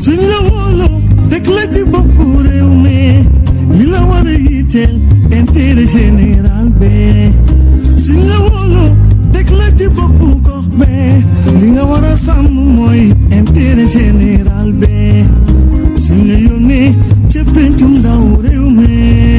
suñ la wóoloo teg la ci boppu réew mi li la war a yitteel intérêt général bi suñ la wóoloo teg la ci boppu gox bi li nga war a sàmm mooy intérêt général bi suñ la yónnee ca pencum ndaw réew mi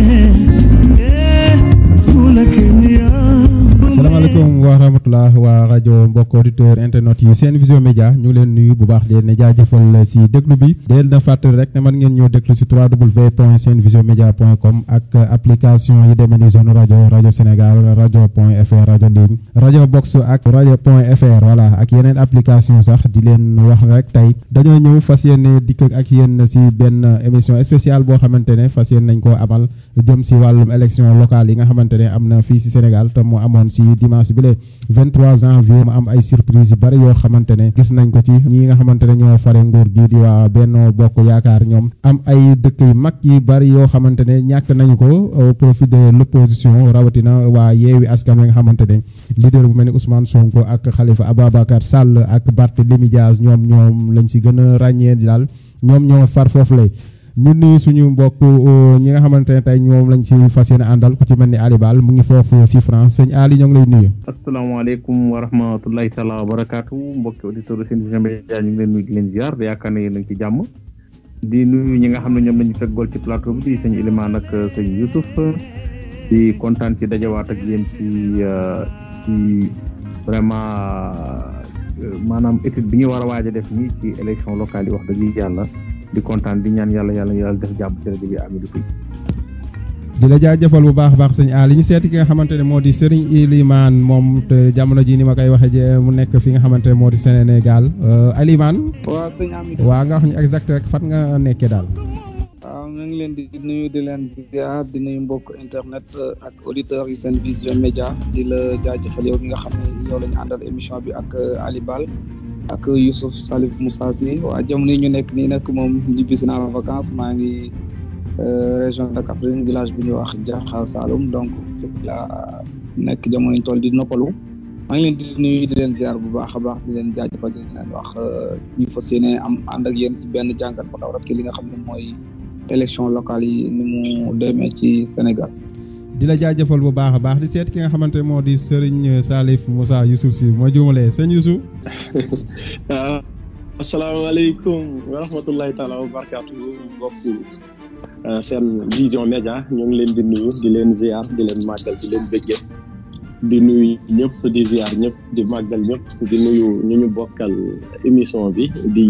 eh bu la kenn yaa salaamaaleykum wa rahmatulah waa rajo mbokk auditeur internet yi seen vision média ñu ngi leen nuyu bu baax di leen jaajëfal si déglu bi di leen na fàttali rek ne mën ngeen ñoo déglu si 3w point seen vision média point com ak application yi demee ni zone rajo rajo Sénégal rajo point fr rajo ligne rajo box ak rajo point fr voilà ak yeneen application sax di leen wax rek tey dañoo ñëw fas yéene dikk ak yéen si benn émission spéciale boo xamante ne fas yéene nañ koo amal jëm si wàllum élection locale yi nga xamante ne am na fii si Sénégal te mu amoon si dimanche bi le 23 janvier mu am ay surprise yu bari yoo xamante ne gis nañ ko ci ñi nga xamante ne ñoo fare nguur gi di waa Benno Bokk Yaakaar ñoom am ay dëkk yu mag yu bari yoo xamante ne ñàkk nañu ko au profit de l'opposition rawatina waa Yewwi Askan Wi nga xamante ne leader bu mel ni Ousmane Sonko ak Khalifa Ababacar Sall ak Barthélémy Dias ñoom ñoom lañ si gën a ràññee daal ñoom ñoo far foofu lay ñu nuyu suñu mbokk ñi nga xamante ne tey ñoom lañ si fas yéene àndal ku ci mel ni Ali Bal mu ngi foofu si France sëñ Ali ñoo ngi lay nuyu. asalaamaaleykum wa rahmatulahi taala wa barakaatu mbokki auditeurs seen vision média ñu ngi leen nuyu di leen ziar di yaakaar ne yéen a ngi ci jàmm di nuyu ñi nga xam ne ñoom lañu feggool ci plateau bi di sëñ Ilimaan ak sëñ Youssouf di kontaan ci dajawaat ak yéen ci ci vraiment maanaam étude bi ñu war a waaj a def nii ci élection locale yi wax dëgg yàlla di kontaan di ñaan yàlla yàlla yàlla def jàmm ci rajo bi Amidou Pouy di la jaajëfal bu baax a baax sëñ Ali ñu seeti ki nga xamante ne moo di Serigne Ilimane moom te jamono ji ni ma koy waxee je mu nekk fi nga xamante ne moo di Sénégal Ilimane. waaw sëñ Amidou. waa nga wax ñu exact rek fan nga nekkee daal. waaw ñu ngi leen di nuyu di leen ziar di nuyu mbokk internet ak auditeurs yi seen vision média di la jaajëfal yow mi nga xam ne yow la ñu àndal émission bi ak Ali Bal ak Youssouf Salif Moussa Sy waa jamono yi ñu nekk nii nag moom ñibbisi naa vacances maa ngi région de Kaffrine village bi ñuy wax Diakhar Saloum donc fi la nekk jamono ñu toll di noppalu maa ngi leen di nuyu di leen ziar bu baax a baax di leen jaajëfal di leen wax ñu fas yéene am ànd ak yéen ci benn jàngat bu ndaw rek li nga xam ne mooy élection locale yi ni mu demee ci Sénégal. di la jaajëfal bu baax a baax di seet ki nga xamante ne moo di Serigne Salif Moussa Youssouf Sy moo juumalee sëñ Youssouf. waaw asalaamaaleykum wa rahmatullahi taala wa barakaatu mbokk seen vision média ñu ngi leen di nuyu di leen ziar di leen màggal di leen bëggee di nuyu ñëpp di ziar ñëpp di màggal ñëpp di nuyu ñu ñu bokkal émission bi di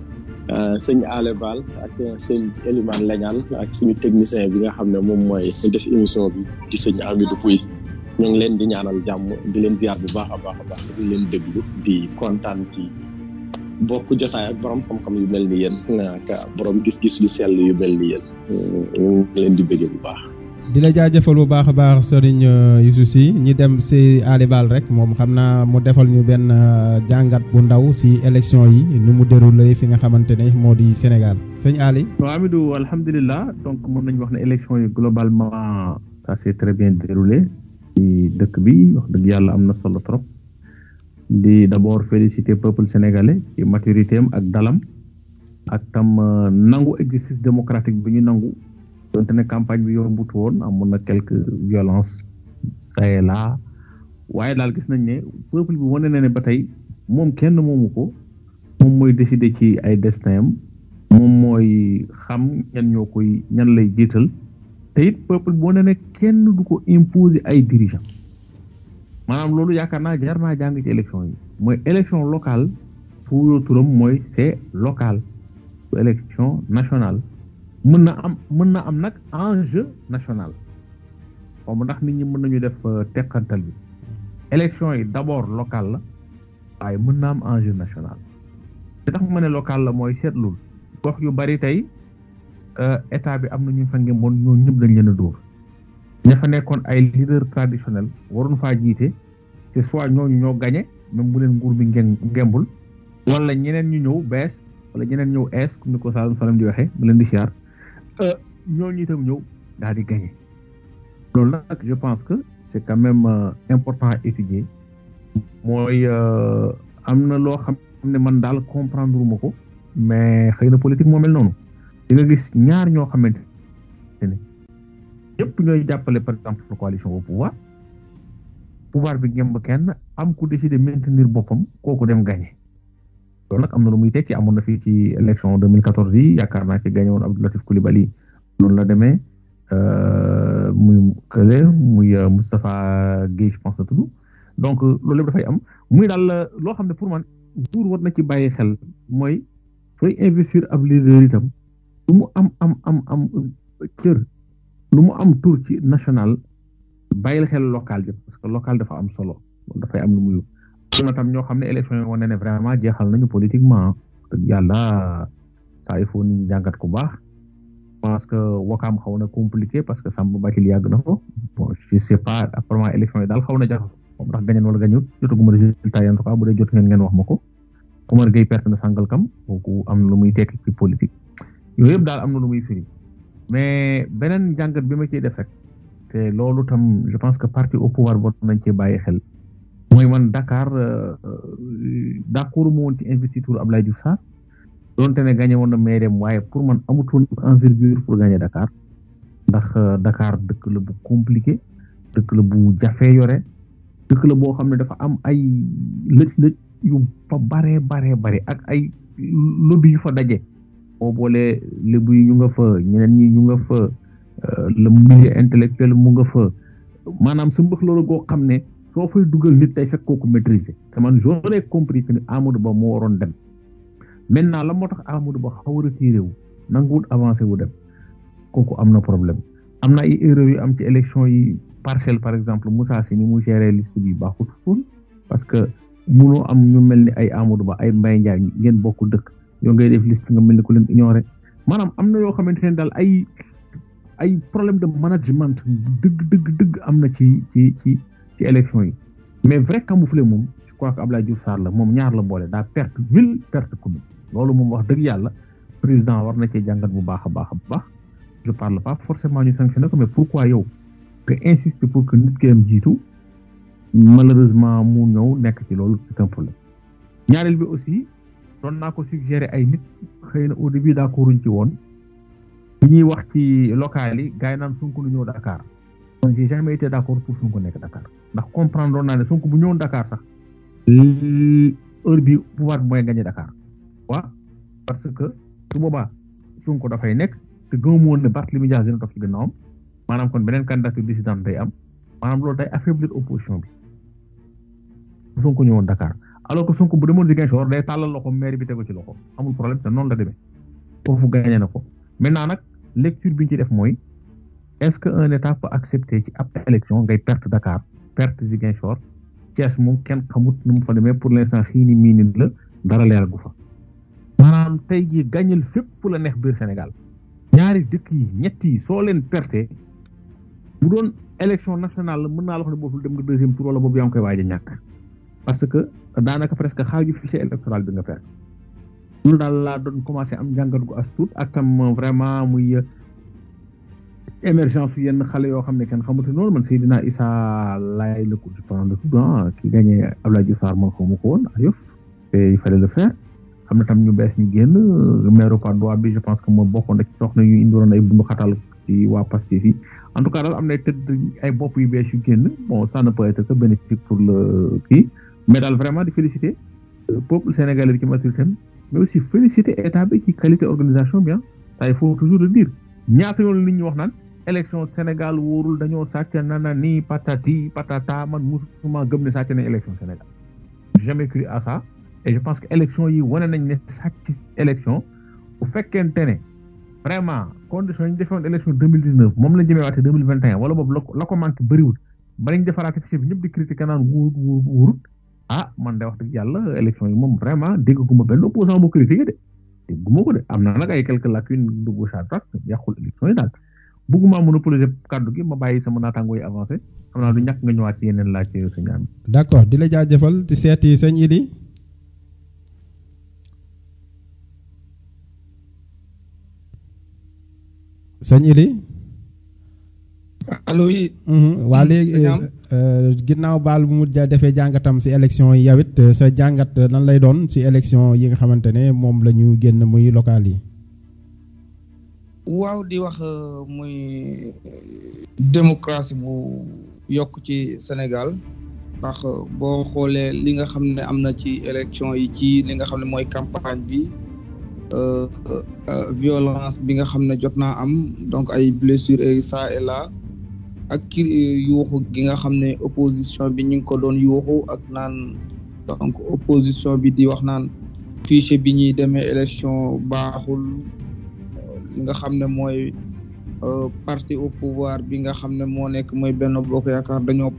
sëñ Ale Bal ak sëñ Elimane Lañaan ak suñu technicien bi nga xam ne moom mooy def émission bi di sëñ Amidou Pouy ñu ngi leen di ñaanal jàmm di leen ziar bu baax a baax a baax di leen déglu di kontaan ci bokk jotaay ak borom xam-xam yu mel ni yéen ak borom gis-gis yu sell yu mel ni yéen ñu ngi leen di bëggee bu baax. di la jaajëfal bu baax a baax Serigne Youssouf Sy ñi dem si Ali Bal rek moom xam naa mu defal ñu benn jàngat bu ndaw si élection yi nu mu déroulé fi nga xamante ne moo di Sénégal sëñ Ali. waaw Amidou alhamdulilah donc mën nañu wax ne élection yi globalement ça s'est très bien déroulé ci dëkk bi wax dëgg yàlla am na solo trop. di d'abord féliciter peuple sénégalais ci maturité am ak dalam ak tam nangu exercice démocratique bi ñu nangu donte ne campagne bi yombut woon amoon na quelques violences ça et là waaye daal gis nañ ne peuple bi wane na ne ba tey moom kenn moomu ko moom mooy décider ci ay destin am moom mooy xam ñan ñoo koy ñan lay jiital te it peuple bi wane ne kenn du ko imposer ay dirigeants maanaam loolu yaakaar naa jar naa jàng ci élection yi mooy élection locale fu turam mooy c'est local su élection nationale mën na am mën na am nag enjeu national xaw ma ndax nit ñi mën nañu def teqantal bi élection yi d'abord local la waaye mën na am enjeu national te tax ma ne local la mooy seetlul gox yu bari tey état bi am na ñu fa ngemboon ñoo ñëpp dañ leen a dóor ña fa nekkoon ay leader traditionnel waroon faa jiite c'est soit ñooñu ñoo gañe même bu leen nguur bi ngeen ngembul wala ñeneen ñu ñëw bees wala ñeneen ñëw ees comme ni ko Saalum Saalum di waxee mu leen di siyaar ñooñu itam ñëw daal di gañe loolu nag je pense que c'est quand même important à étudier mooy am na loo xam ne man daal comprendre ma ko mais xëy na politique moo mel noonu di nga gis ñaar ñoo xamante ne ñëpp ñooy jàppale par exemple coalition au pouvoir pouvoir bi ngemb kenn am ku décider maintenir boppam kooku dem gagné loolu nag am na lu muy tekki amoon na fii ci élection 2014 yi yaakaar naa ci gagné woon Abdou Latif Coulibaly noonu la demee muy kële muy Moustapha Guèye je pense na tudd donc loolu lépp dafay am muy daal loo xam ne pour man buur war na ci bàyyi xel mooy sooy investir ab leader itam lu mu am am am am cër lu mu am tour ci national bàyyil xel local bi parce que local dafa am solo loolu dafay am lu muy am na tam ñoo xam ne élection yi wane ne vraiment jeexal nañu politiquement dëgg yàlla saa il faut nit ñi jàngat ku baax parce que wakaam xaw na compliqué parce que Samba Bathily yàgg na ko bon je sais pas apparemment élection yi daal xaw na jaxas moom ndax gañeen wala gañut jotaguma résultat yi en tout cas bu dee jot ngeen ngeen wax ma ko Omar Gueye perte na Sangalkam kooku am na lu muy tekki ci politique yooyu yëpp daal am na lu muy firi mais beneen jàngat bi ma ciy def rek te loolu tam je pense que parti au pouvoir boo nañ cee bàyyi xel mooy man Dakar d'accord mu woon ci investiture Abdoulaye Diouf Sarr donte ne gagné woon na maire waaye pour man amutoon envergure pour gagner Dakar ndax Dakar dëkk la bu compliqué dëkk la bu jafee yore dëkk la boo xam ne dafa am ay lëj-lëj yu fa bare bare bare ak ay lobby yu fa daje boo boolee lébu yi ñu nga fa ñeneen ñi ñu nga fa le milieu intellectuel mu nga fa maanaam sa mbëx loolu goo xam ne soo fay dugal nit tey fekk kooku maîtriser te man j'aurais compris que ni Amadou Ba moo waroon dem maintenant la moo tax Amadou Ba xaw a retiré wu nanguwut avancé wu dem kooku am na problème am na ay erreurs yu am ci élection yi parcelle par exemple Moussa Sy ni mu géré liste bi baaxut fóon parce que munoo am ñu mel ni ay Amadou Ba ay Mbaye Ndiaye ngeen bokk dëkk yoo ngay def liste nga mel ni ku leen ignoré maanaam am na yoo xamante ne daal ay ay problème de management dëgg dëgg dëgg am na ci ci ci ci élection yi mais vrai camouflé moom je crois que Abdoulaye Diouf Sarr la moom ñaar la boole daa perte ville perte commune loolu moom wax dëgg yàlla président war na cee jàngat bu baax a baax a baax je parle pas forcément ñu sanctionné ko mais pourquoi yow nga insister pour que nit ki am jiitu malheureusement mu ñëw nekk ci loolu c'est un problème ñaareel bi aussi doon naa ko suggérer ay nit xëy na au début d'accorduñ ci woon bi ñuy wax ci local yi gars yi naan Sonko lu ñëw Dakar man j'ai jamais été d'accord pour Sonko nekk Dakar ndax comprendre doon naa ne Sonko bu ñëwoon Dakar sax heure bi pouvoir bi mooy gagner Dakar waaw parce que su boobaa Sonko dafay nekk te gëmu woon ne Barthélémy Dias dina toog ci gannaawam maanaam kon beneen candidature dissidente day am maanaam loolu day affaiblir opposition bi bu Sonko ñëwoon Dakar alors que Sonko bu demoon Ziguinchor day tàllal loxo maire bi tegu ci loxo amul problème te noonu la demee foofu gagné na ko maintenant nag lecture bi ñu ci def mooy est-ce que un état peut accepter ci ab élection ngay perte Dakar perte Ziguinchor Thiès moom kenn xamut nu mu fa demee pour l'instant xiini miinit la dara leer gu fa maanaam tey jii gàññal fépp la neex biir Sénégal ñaari dëkk yi ñett yi soo leen perte bu doon élection nationale la mën naa la wax ne boobu dem nga deuxième tour wala boobu yaa ngi koy waaj a ñàkk parce que daanaka presque xaaju fichier électoral bi nga perte loolu daal laa doon commencé am njàngat gu as tuut ak tam vraiment muy émergence yu yenn xale yoo xam ne kenn xamante noonu man Seydina Issa Laye la ko je pense de tout ah ki gagné Abdoulaye Diouf Sarr man xamu ko woon ayof te il fallait le faire xam na tam ñu bees ñu génn maire Patte d'Oie bi je pense que moom bokkoon na ci soxna yu indiwoon ay bundu xatal ci waa Pastef yi en tout cas daal am na tëdd ay bopp yu bees yu génn bon ça ne peut être que bénéfique pour le kii mais daal vraiment di féliciter peuple sénégalais bi ci maturité mais aussi féliciter état bi ci qualité organisation bi ah ça il faut toujours le dire ñaata yoon nit ñi wax naan élection Sénégal wóorul dañoo sàcc nana nii patati patata man musuma gëm ne sàcc nañ élection Sénégal jamais cru à ça et je pense que élection yi wane nañ ne sàcc élection bu fekkente ne vraiment condition yi ñu defoon élection deux mille dix neuf moom lañ jëmee waate deux mille vingt et un wala boobu la ko la ko manqué bëriwul ba lañ defaraate fichier bi ñëpp di critiquer naan wóorut wóorut wóorut ah man de wax dëgg yàlla élection yi moom vraiment dégguma benn opposant bu critiqué de dégguma ko de am na nag ay quelques lacunes de gauche à droite yàqul élection yi daal bëgguma monopoliser kàddu gi ma bàyyi sama naataango yi avancé xam naa du ñàkk nga ñëwaat ci yeneen laaj sa ñaam d'accord di la jaajëfal ci seeti sëñ Idi sëñ Idi allo allo oui. waa léegi Sëñ euh, ginnaaw baal bu mu ja defee jàngatam si élection yi yow it euh, sa jàngat euh, lan lay doon si élection yi nga xamante ne moom la ñu génn muy local yi. waaw di wax euh, muy démocratie bu yokk ci Sénégal ndax euh, boo xoolee li nga xam ne am na ci élection yi ci li nga xam ne mooy campagne bi euh, euh, violence bi nga xam ne jot naa am donc ay blessures et ça et là ak ki yuuxu gi nga xam ne opposition bi ñu ngi ko doon yuuxu ak naan donc opposition bi di wax naan fichier bi ñuy demee élection baaxul li nga xam ne mooy euh, parti au pouvoir bi nga xam ne moo nekk mooy benn bokk yaakaar dañoo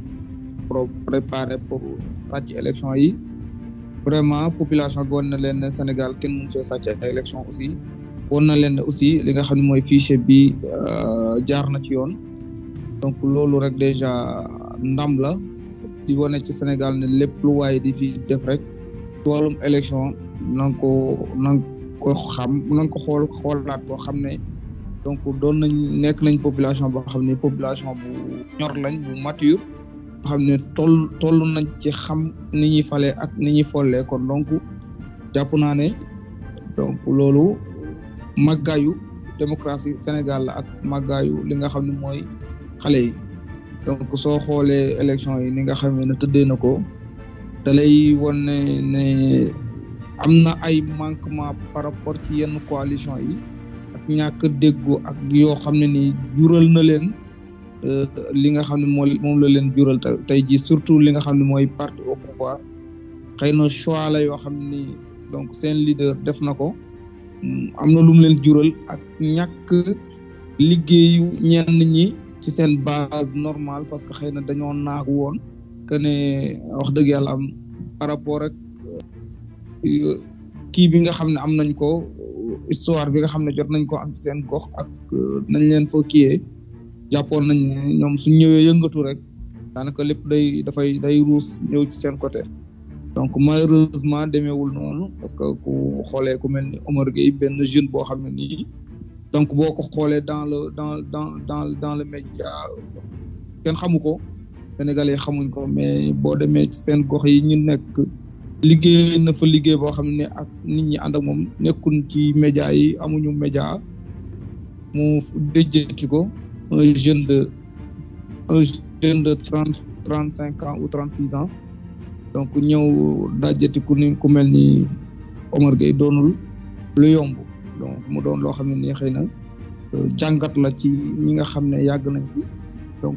pro préparé pour sàcc élection yi vraiment population bi woon na leen ne Sénégal kenn mënu fee sàcc ay élection aussi woon na leen ne aussi li nga xam ne mooy fichier bi euh, jaar na ci yoon donc loolu rek déjà ndam la di wane ci Sénégal ne lépp lu waaye di fi def rek ci wàllum élection na nga ko na nga ko xam na nga ko xool xoolaat boo xam ne donc doon nañ nekk nañ population boo xam ne population bu ñor lañ bu mature boo xam ne toll toll nañ ci xam ni ñuy falee ak ni ñuy follee kon donc jàpp naa ne donc loolu màggaayu démocratie Sénégal la ak màggaayu li nga xam ne mooy xale yi donc soo xoolee élection yi ni nga xam ne tëddee na ko da lay won ne ne am na ay manquement par rapport ci yenn coalition yi ak ñàkk déggoo ak yoo xam ne ni jural na leen euh, li nga xam ne moo moom la leen jural te tey jii surtout li nga xam ne mooy parti au pouvoir xëy na choix la yoo xam ni donc seen leader def na ko mm, am na lu mu leen jural ak ñàkk liggéeyu ñenn ñi ci seen base normale parce que xëy na dañoo naagu woon que ne wax dëgg yàlla am par rapport ak euh, kii bi nga xam ne am nañ ko histoire bi nga xam ne jot nañ ko am ci seen gox ak euh, nañ leen fa kiyee jàppoon nañ ne ñoom suñ ñëwee yëngatu rek daanaka lépp day dafay day ruus ñëw ci seen côté donc malheureusement demeewul noonu parce que ku xoolee ku mel ni Omar Gueye benn jeune boo xam ne nii donc boo ko xoolee dans le dans dans dans dans le média kenn xamu ko sénégalais xamuñ ko mais boo demee ci seen gox yi ñu nekk liggéey na fa liggéey boo xam ne ak nit ñi ànd ak moom nekkun ci média yi amuñu média mu déjjati ko un jeune de un jeune de trente trente cinq ans ou trente six ans donc ñëw dajjati ku ni ku mel ni Omar Gueye doonul lu yomb donc mu doon loo xam ne nii xëy na euh, jàngat la ci ñi nga xam ne yàgg nañ fi donc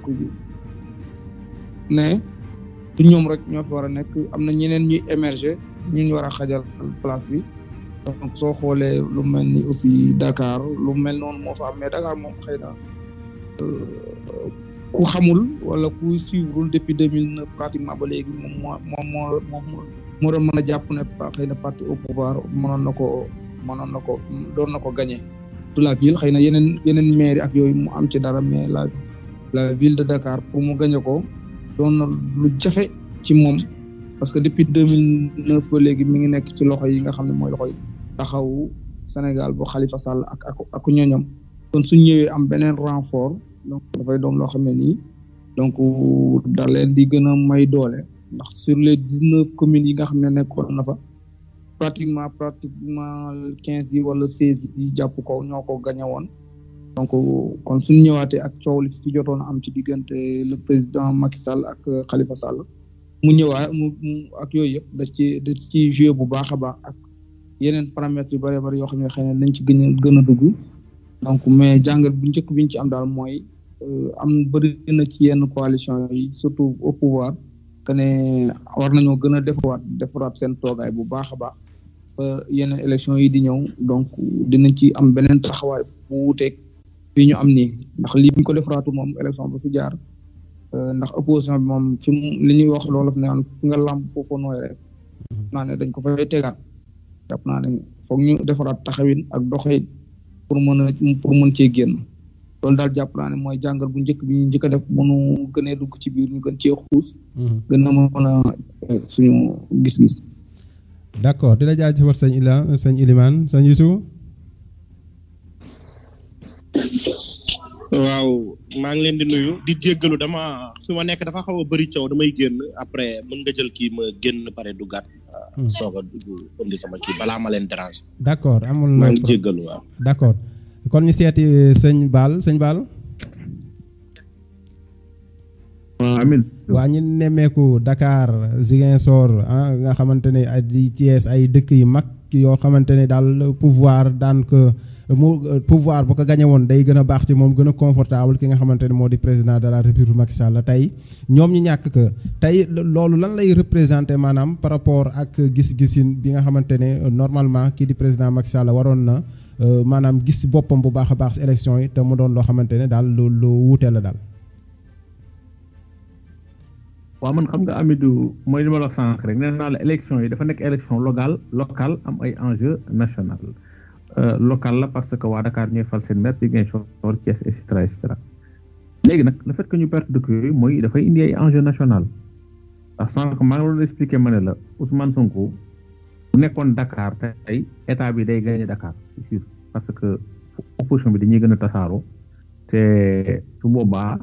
ne du ñoom rek ñoo fi war a nekk am na ñeneen ñuy émerger ñu ñu war a xajal place bi donc soo xoolee lu mel ni aussi Dakar lu mel noonu moo fa am mais Dakar moom xëy na euh, ku xamul wala ku suivre depuis deux mille neuf pratiquement ba léegi moom moo moom moo moom moo doon mën a jàpp ne pa- xëy na parti au pouvoir mënoon na ko mënoon na ko doon na ko gagné de la ville xëy na yeneen yeneen maire ak yooyu mu am ci dara mais la la ville de Dakar pour mu gagné ko doon na lu jafe ci moom parce que depuis deux mille neuf ba léegi mi ngi nekk ci loxo yi nga xam ne mooy loxo yi taxawu Sénégal bu Khalifa Sall ak ak ak ñooñam kon suñ ñëwee am beneen renfort donc dafay doon loo xam ne nii donc da leen di gën a may doole ndax sur les dix neuf communes yi nga xam ne nekkoon na fa pratiquement pratiquement quinze yi wala seize yi jàpp ko ñoo ko gañe woon donc kon suñu ñëwaatee ak coow li fi jotoon a am ci diggante le président Macky Sall ak Khalifa Sall mu ñëwaat mu mu ak yooyu yëpp da ci da ci joué bu baax a baax ak yeneen paramètres yu bëree bëri yoo xam ne xëy na nañ ci gën a gën a dugg donc mais jàngat bu njëkk bi ñu ci am daal mooy am bëri na ci yenn coalition yi surtout au pouvoir que ne war nañoo gën a defaraat defaraat seen toogaay bu baax a baax ba yeneen élection yi di ñëw donc dinañ ci am beneen taxawaay bu wuuteeg fii ñu am nii ndax lii bu ñu ko defaraatu moom élection ba fi jaar ndax opposition bi moom fi mu li ñuy wax loolu ne fi nga làmb foofu nooy rek naa ne dañ ko fay tegaat jàpp naa ne foog ñu defaraat taxawin ak doxin pour mën a pour mën cee génn loolu daal jàpp naa ne mooy jàngal bu njëkk bi ñu njëkk a def mënu gënee dugg ci biir ñu gën cee xuus gën a mën a suñu gis-gis d' accord di la jaajëfal sëñ Ila sëñ Iliman sëñ Youssouf waaw maa ngi leen di nuyu di jéggalu dama fi ma nekk dafa xaw a bëri coow damay génn après mën nga jël kii ma génn pare du gàtt soog a dugg indi sama kii balaa ma leen déranger d' accord amul maa ngi jéggalu waaw d' accord kon ñu seeti sëñ Baal sëñ Baal waaw Amin waa ñu nemmeeku Dakar Ziguinchor ah nga xamante ne ay di Thiès ay dëkk yu mag yoo xamante ne daal pouvoir daan ko mu pouvoir bu ko gañe woon day gën a baax ci moom gën a confortable ki nga xamante ne moo di président de la république Macky Sall tey ñoom ñi ñàkk que tey loolu lan lay représenté maanaam par rapport ak gis-gisin bi nga xamante ne normalement kii di président Macky Sall waroon na maanaam gis boppam bu baax a baax si élection yi te mu doon loo xamante ne daal lu lu wuute la daal. waaw man xam nga Amidou mooy li ma la wax sànq rek nee naa la élection yi dafa nekk élection locale locale am ay enjeu national local la parce que waa Dakar ñooy fal seen maire Ziguinchor Thiès et cetera et cetera léegi nag le fait que ñu perte dëkk yooyu mooy dafay indi ay enjeu national ndax sànq maa ngi doon expliqué ma ne la Ousmane Sonko bu nekkoon Dakar tey état bi day gagné Dakar c'est sûr parce que opposition bi dañuy gën a tasaaroo te su boobaa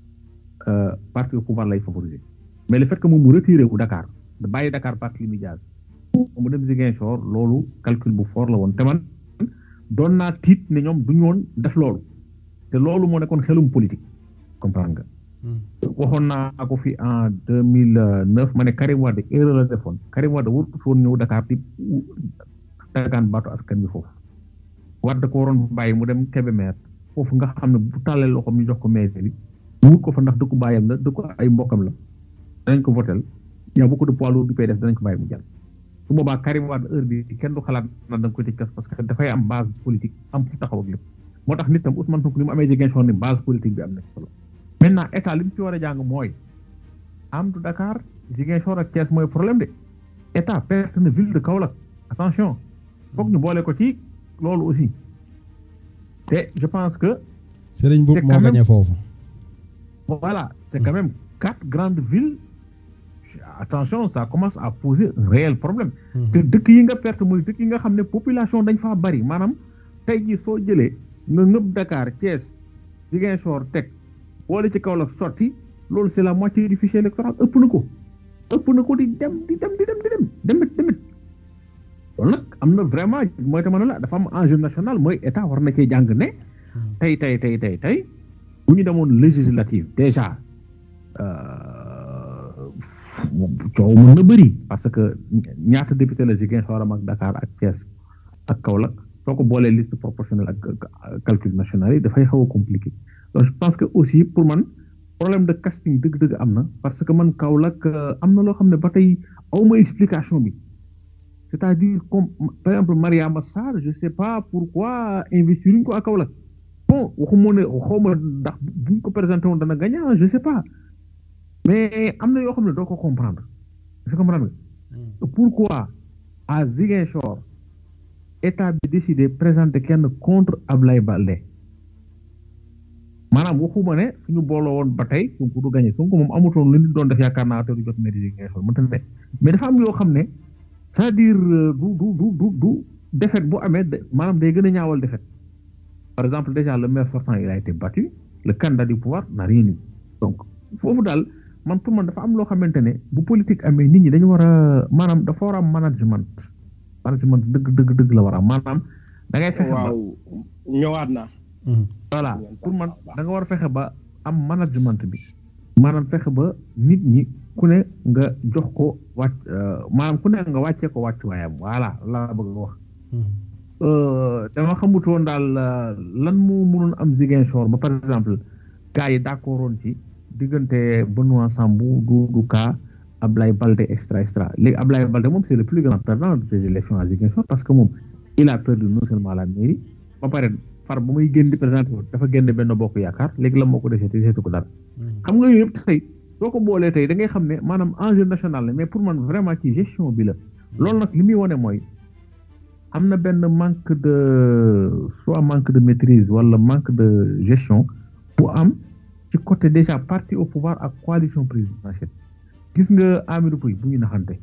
parti au pouvoir lay favoriser mais le fait que moom mu retiré wu Dakar da bàyyi Dakar parti li Diaz mu dem Ziguinchor loolu calcul bu fort la woon te man doon naa tiit ne ñoom du ñu woon def loolu te loolu moo nekkoon xelum politique comprendre nga. waxoon naa ko fi en deux mille neuf ma ne Karim Wade erreur la defoon Karim Wade warut woon ñëw Dakar di dagaan baatu askan bi foofu. Wade ko waroon bàyyi mu dem Kébémer foofu nga xam ne bu tàllee loxoom ñu jox ko maire bi mu wut ko fa ndax dëkku baayam la dëkku ay mbokkam la danañ ko votel y a beaucoup de poids lourds du PDS danañ ko bàyyi mu jàll. su boobaa Karim Wade heure bi kenn du xalaat na da nga koy tëj kas parce que dafay am base politique am fu taxaw ak lépp moo tax nit tam Ousmane Sonko ni mu amee Ziguinchor ni base politique bi am na solo maintenant état li mu ci war a jàng mooy am du Dakar Ziguinchor ak Thiès mooy problème de état perte na ville de Kaolack attention foog ñu boole ko ci loolu aussi te je pense que. Serigne Mboup moo gagné foofu. voilà c' est quand même quatre grandes villes. attention ça commence à poser un réel problème te dëkk yi nga perte mooy dëkk yi nga xam ne population dañ faa bari maanaam tey jii soo jëlee nga ngëb Dakar Thiès Ziguinchor teg boole ci Kaolack sotti loolu c'est la moitié du fichier électoral ëpp na ko ëpp na ko di dem di dem di dem di dem demit demit loolu nag am na vraiment mooy tamit la dafa am enjeu national mooy état war na cee jàng ne tey tey tey tey tey bu ñu demoon législative déjà coow mën na bëri parce que ñaata député la Ziguinchor am ak Dakar ak Thiès ak Kaolack soo ko boolee liste proportionnelle ak calcul national yi dafay xaw a compliqué donc je pense que aussi pour man problème de casting dëgg-dëgg am na parce que man Kaolack am na loo xam ne ba tey aw ma explication bi c'est-à-dire comme par exemple Mariama Sarr je sais pas pourquoi investir ñu ko ak Kaolack bon waxuma ne xaw ma ndax buñ ko présenté woon dana gagné je sais pas mais am na yoo xam ne doo ko comprendre est-ce que comprendre nga pourquoi à Ziguinchor état bi décidé présenter kenn contre Ablaye Baldé maanaam waxuma ne suñu booloo woon ba tey Sonko du gagné Sonko moom amutoon lu nit doon def yaakaar naa te du jot mairie Ziguinchor mënta ne mais dafa am yoo xam ne c'est-à-dire du du du du du défaite bu amee maanaam day gën a ñaawal défaite par exemple déjà le maire sortant il a été battu le candidat du pouvoir n'a rien eu donc foofu daal man pour man dafa am loo xamante ne bu politique amee nit ñi dañu war a maanaam dafa war a am management management dëgg dëgg dëgg la war a am maanaam da ngay fexe ba waaw ñëwaat naa voilà pour man da nga war a fexe ba am management bi maanaam fexe ba nit ñi ku ne nga jox ko wàcc maanaam ku ne nga wàccee ko wàcc waayam voilà laa bëgg nga wax dama xamutoon daal lan moo mënoon am Ziguinchor ba par exemple gars yi d'accord woon ci diggante Benoît Sambou Doudou Ka Ablaye Baldé extra extra léegi Ablaye Baldé moom c'est le plus grand perdant des élections à Ziguinchor parce que moom il a perdu non seulement la mairie ba pare far ba muy génn di présenté dafa génn benn bokk yaakaar léegi la moo ko desee te deseetu ko dara xam nga yooyu yëpp tey soo ko boolee tey da ngay xam ne maanaam enjeu national la mais pour man vraiment ci gestion bi la loolu nag li muy wane mooy am na benn manque de soit manque de maîtrise wala manque de gestion bu am ci côté déjà parti au pouvoir ak coalition présidentielle gis nga Amadou Pouy bu ñu naxante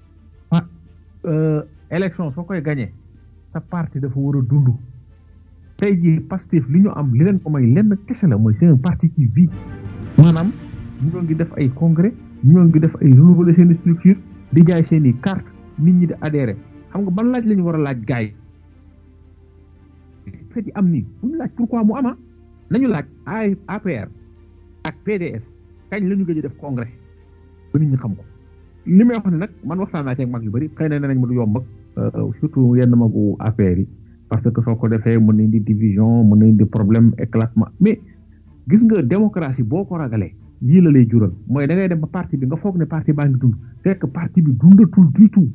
ah élection soo koy gagné sa parti dafa war a dund tey jii Pastef li ñu am li leen ko may lenn kese la mooy c'est un parti qui vit maanaam ñoo ngi def ay congrès ñoo ngi def ay renouveler seen structure di jaay seen i carte nit ñi di adhéré xam nga ban laaj la ñu war a laaj gars yi fet yi am nii bu ñu laaj pourquoi mu ama nañu laaj ay APR ak PDS kañ la ñu gëj a def congrès ba nit ñi xam ko li may wax ne nag man waxtaan naa ci ak mag yu bëri xëy na nee nañ ma du yomb ak surtout yenn magu APR yi parce que soo ko defee mën na indi division mën na indi problème éclatement mais gis nga démocratie boo ko ragalee yii la lay jural mooy da ngay dem ba parti bi nga foog ne parti baa ngi dund fekk parti bi dundatul du tout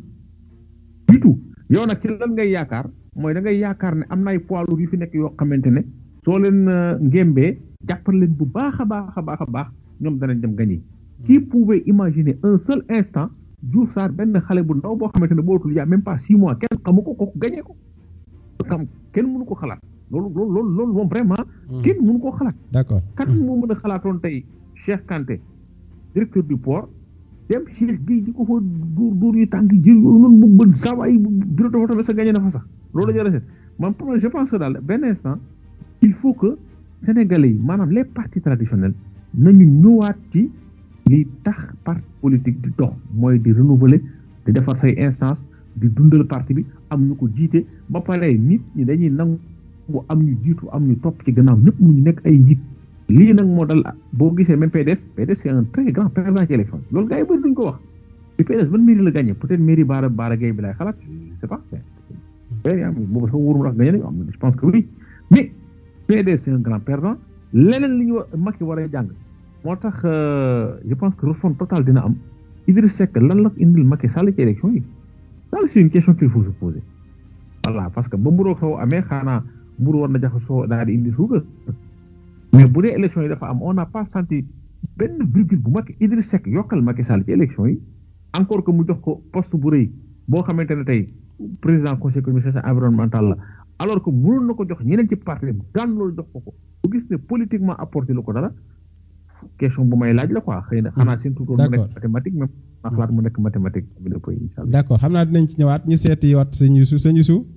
du tout yow nag ci lan ngay yaakaar mooy da ngay yaakaar ne am na ay poids lourds yu fi nekk yoo xamante ne soo leen ngémbee jàppal leen bu baax a baax a baax a baax ñoom danañ dem gagner qui pouvait imaginer un seul instant Diouf Sarr benn xale bu ndaw boo xamante ne bootul yaa même pas six mois kenn xamu ko kooku gagné ko xam kenn mënu ko xalaat loolu loolu loolu loolu moom vraiment kenn mënu koo xalaat d'accord kan moo mën a xalaatoon tey Cheikh Kanté directeur du port dem Cheikh Gueye di ko fa duur duur yi tànk jël yooyu noonu mu bën sawaay bureau de vote sa gagné na fa sax loolu la jërë seet man pour je pense que daal benn instant il faut que sénégalais yi maanaam les partis traditionnels nañu ñëwaat ci li tax parti politique di dox mooy di renouveler di defar say instance di dundal parti bi am ñu ko jiite ba pare nit ñi dañuy nangu am ñu jiitu am ñu topp ci gannaaw ñëpp mu ñu nekk ay njiit lii nag moo dal boo gisee même PDS PDS c'est un très grand perdant ci élection loolu gars yi bëri duñ ko wax bi PDS ban mairie la gagné peut-être mairie Baara Baara Gueye bi laay xalaat je sais pas boobu sax wóorum ndax gagné nañu am je pense que oui mais PDS c'est un grand perdant leneen li ñu war Macky war a jàng moo tax je pense que refonte totale dina am Idriss Seck lan la indil Macky Sall ci élection yi daal c'est une question qu'il faut se poser voilà parce que ba mburoog soo amee xaanaa mburu war na jaxasoo daal di indi suukar mais bu dee élection yi dafa am on n'a pas senti benn virgule bu Macky Idriss Seck yokkal Macky Sall ci élection yi encore que mu jox ko poste bu rëy boo xamante ne tey président conseil économique social environnemental la alors que mënoon na ko jox ñeneen ci parti daan loolu jox ko ko bu gis ne politiquement apporté lu ko dara question bu may laaj la quoi xëy na xanaa seen tuutoon mu nekk mathématique même ma xalaat mu nekk mathématique bi la koy incha allah d'accord xam naa dinañ ci ñëwaat ñu seeti waat sëñ Youssou sëñ Youssou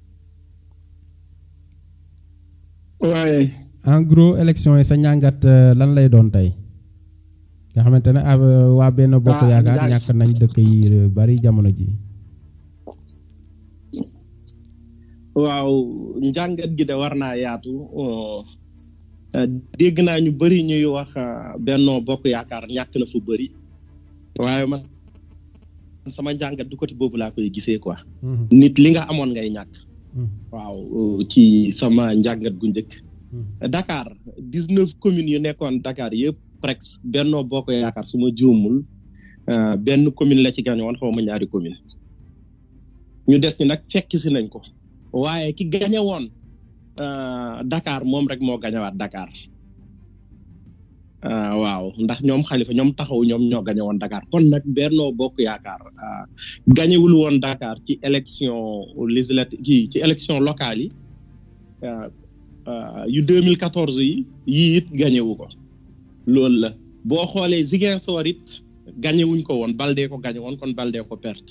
waaye en gros élection yi sa njàngat lan lay doon tey nga xamante ne waa benn bokk yaakaar ñàkk nañ dëkk yi bari jamono ji waaw njàngat gi de war naa yaatu dégg naa ñu bëri ñuy wax Benno Bokk Yaakaar ñàkk na fu bëri waaye man sama njàngat du côté boobu laa koy gisee quoi nit li nga amoon ngay ñàkk waaw ci sama njàngat gu njëkk Dakar dix neuf communes yu nekkoon Dakar yëpp presque Benno Bokk Yaakaar su ma juumul benn commune la ci gañe woon xaw ma ñaari commune ñu des ñu nag fekk si nañ ko waaye ki gañe woon Dakar moom rek moo gañewaat Dakar waaw ndax ñoom xalifa ñoom taxaw ñoom ñoo gañe woon Dakar kon nag Benno Bokk Yaakaar gañewul woon Dakar ci élection législative kii ci élection locale yi yu 2014 yi yii it gañewu ko loolu la boo xoolee Ziguinchor it gañewuñ ko woon Baldé ko gañe woon kon Baldé ko perte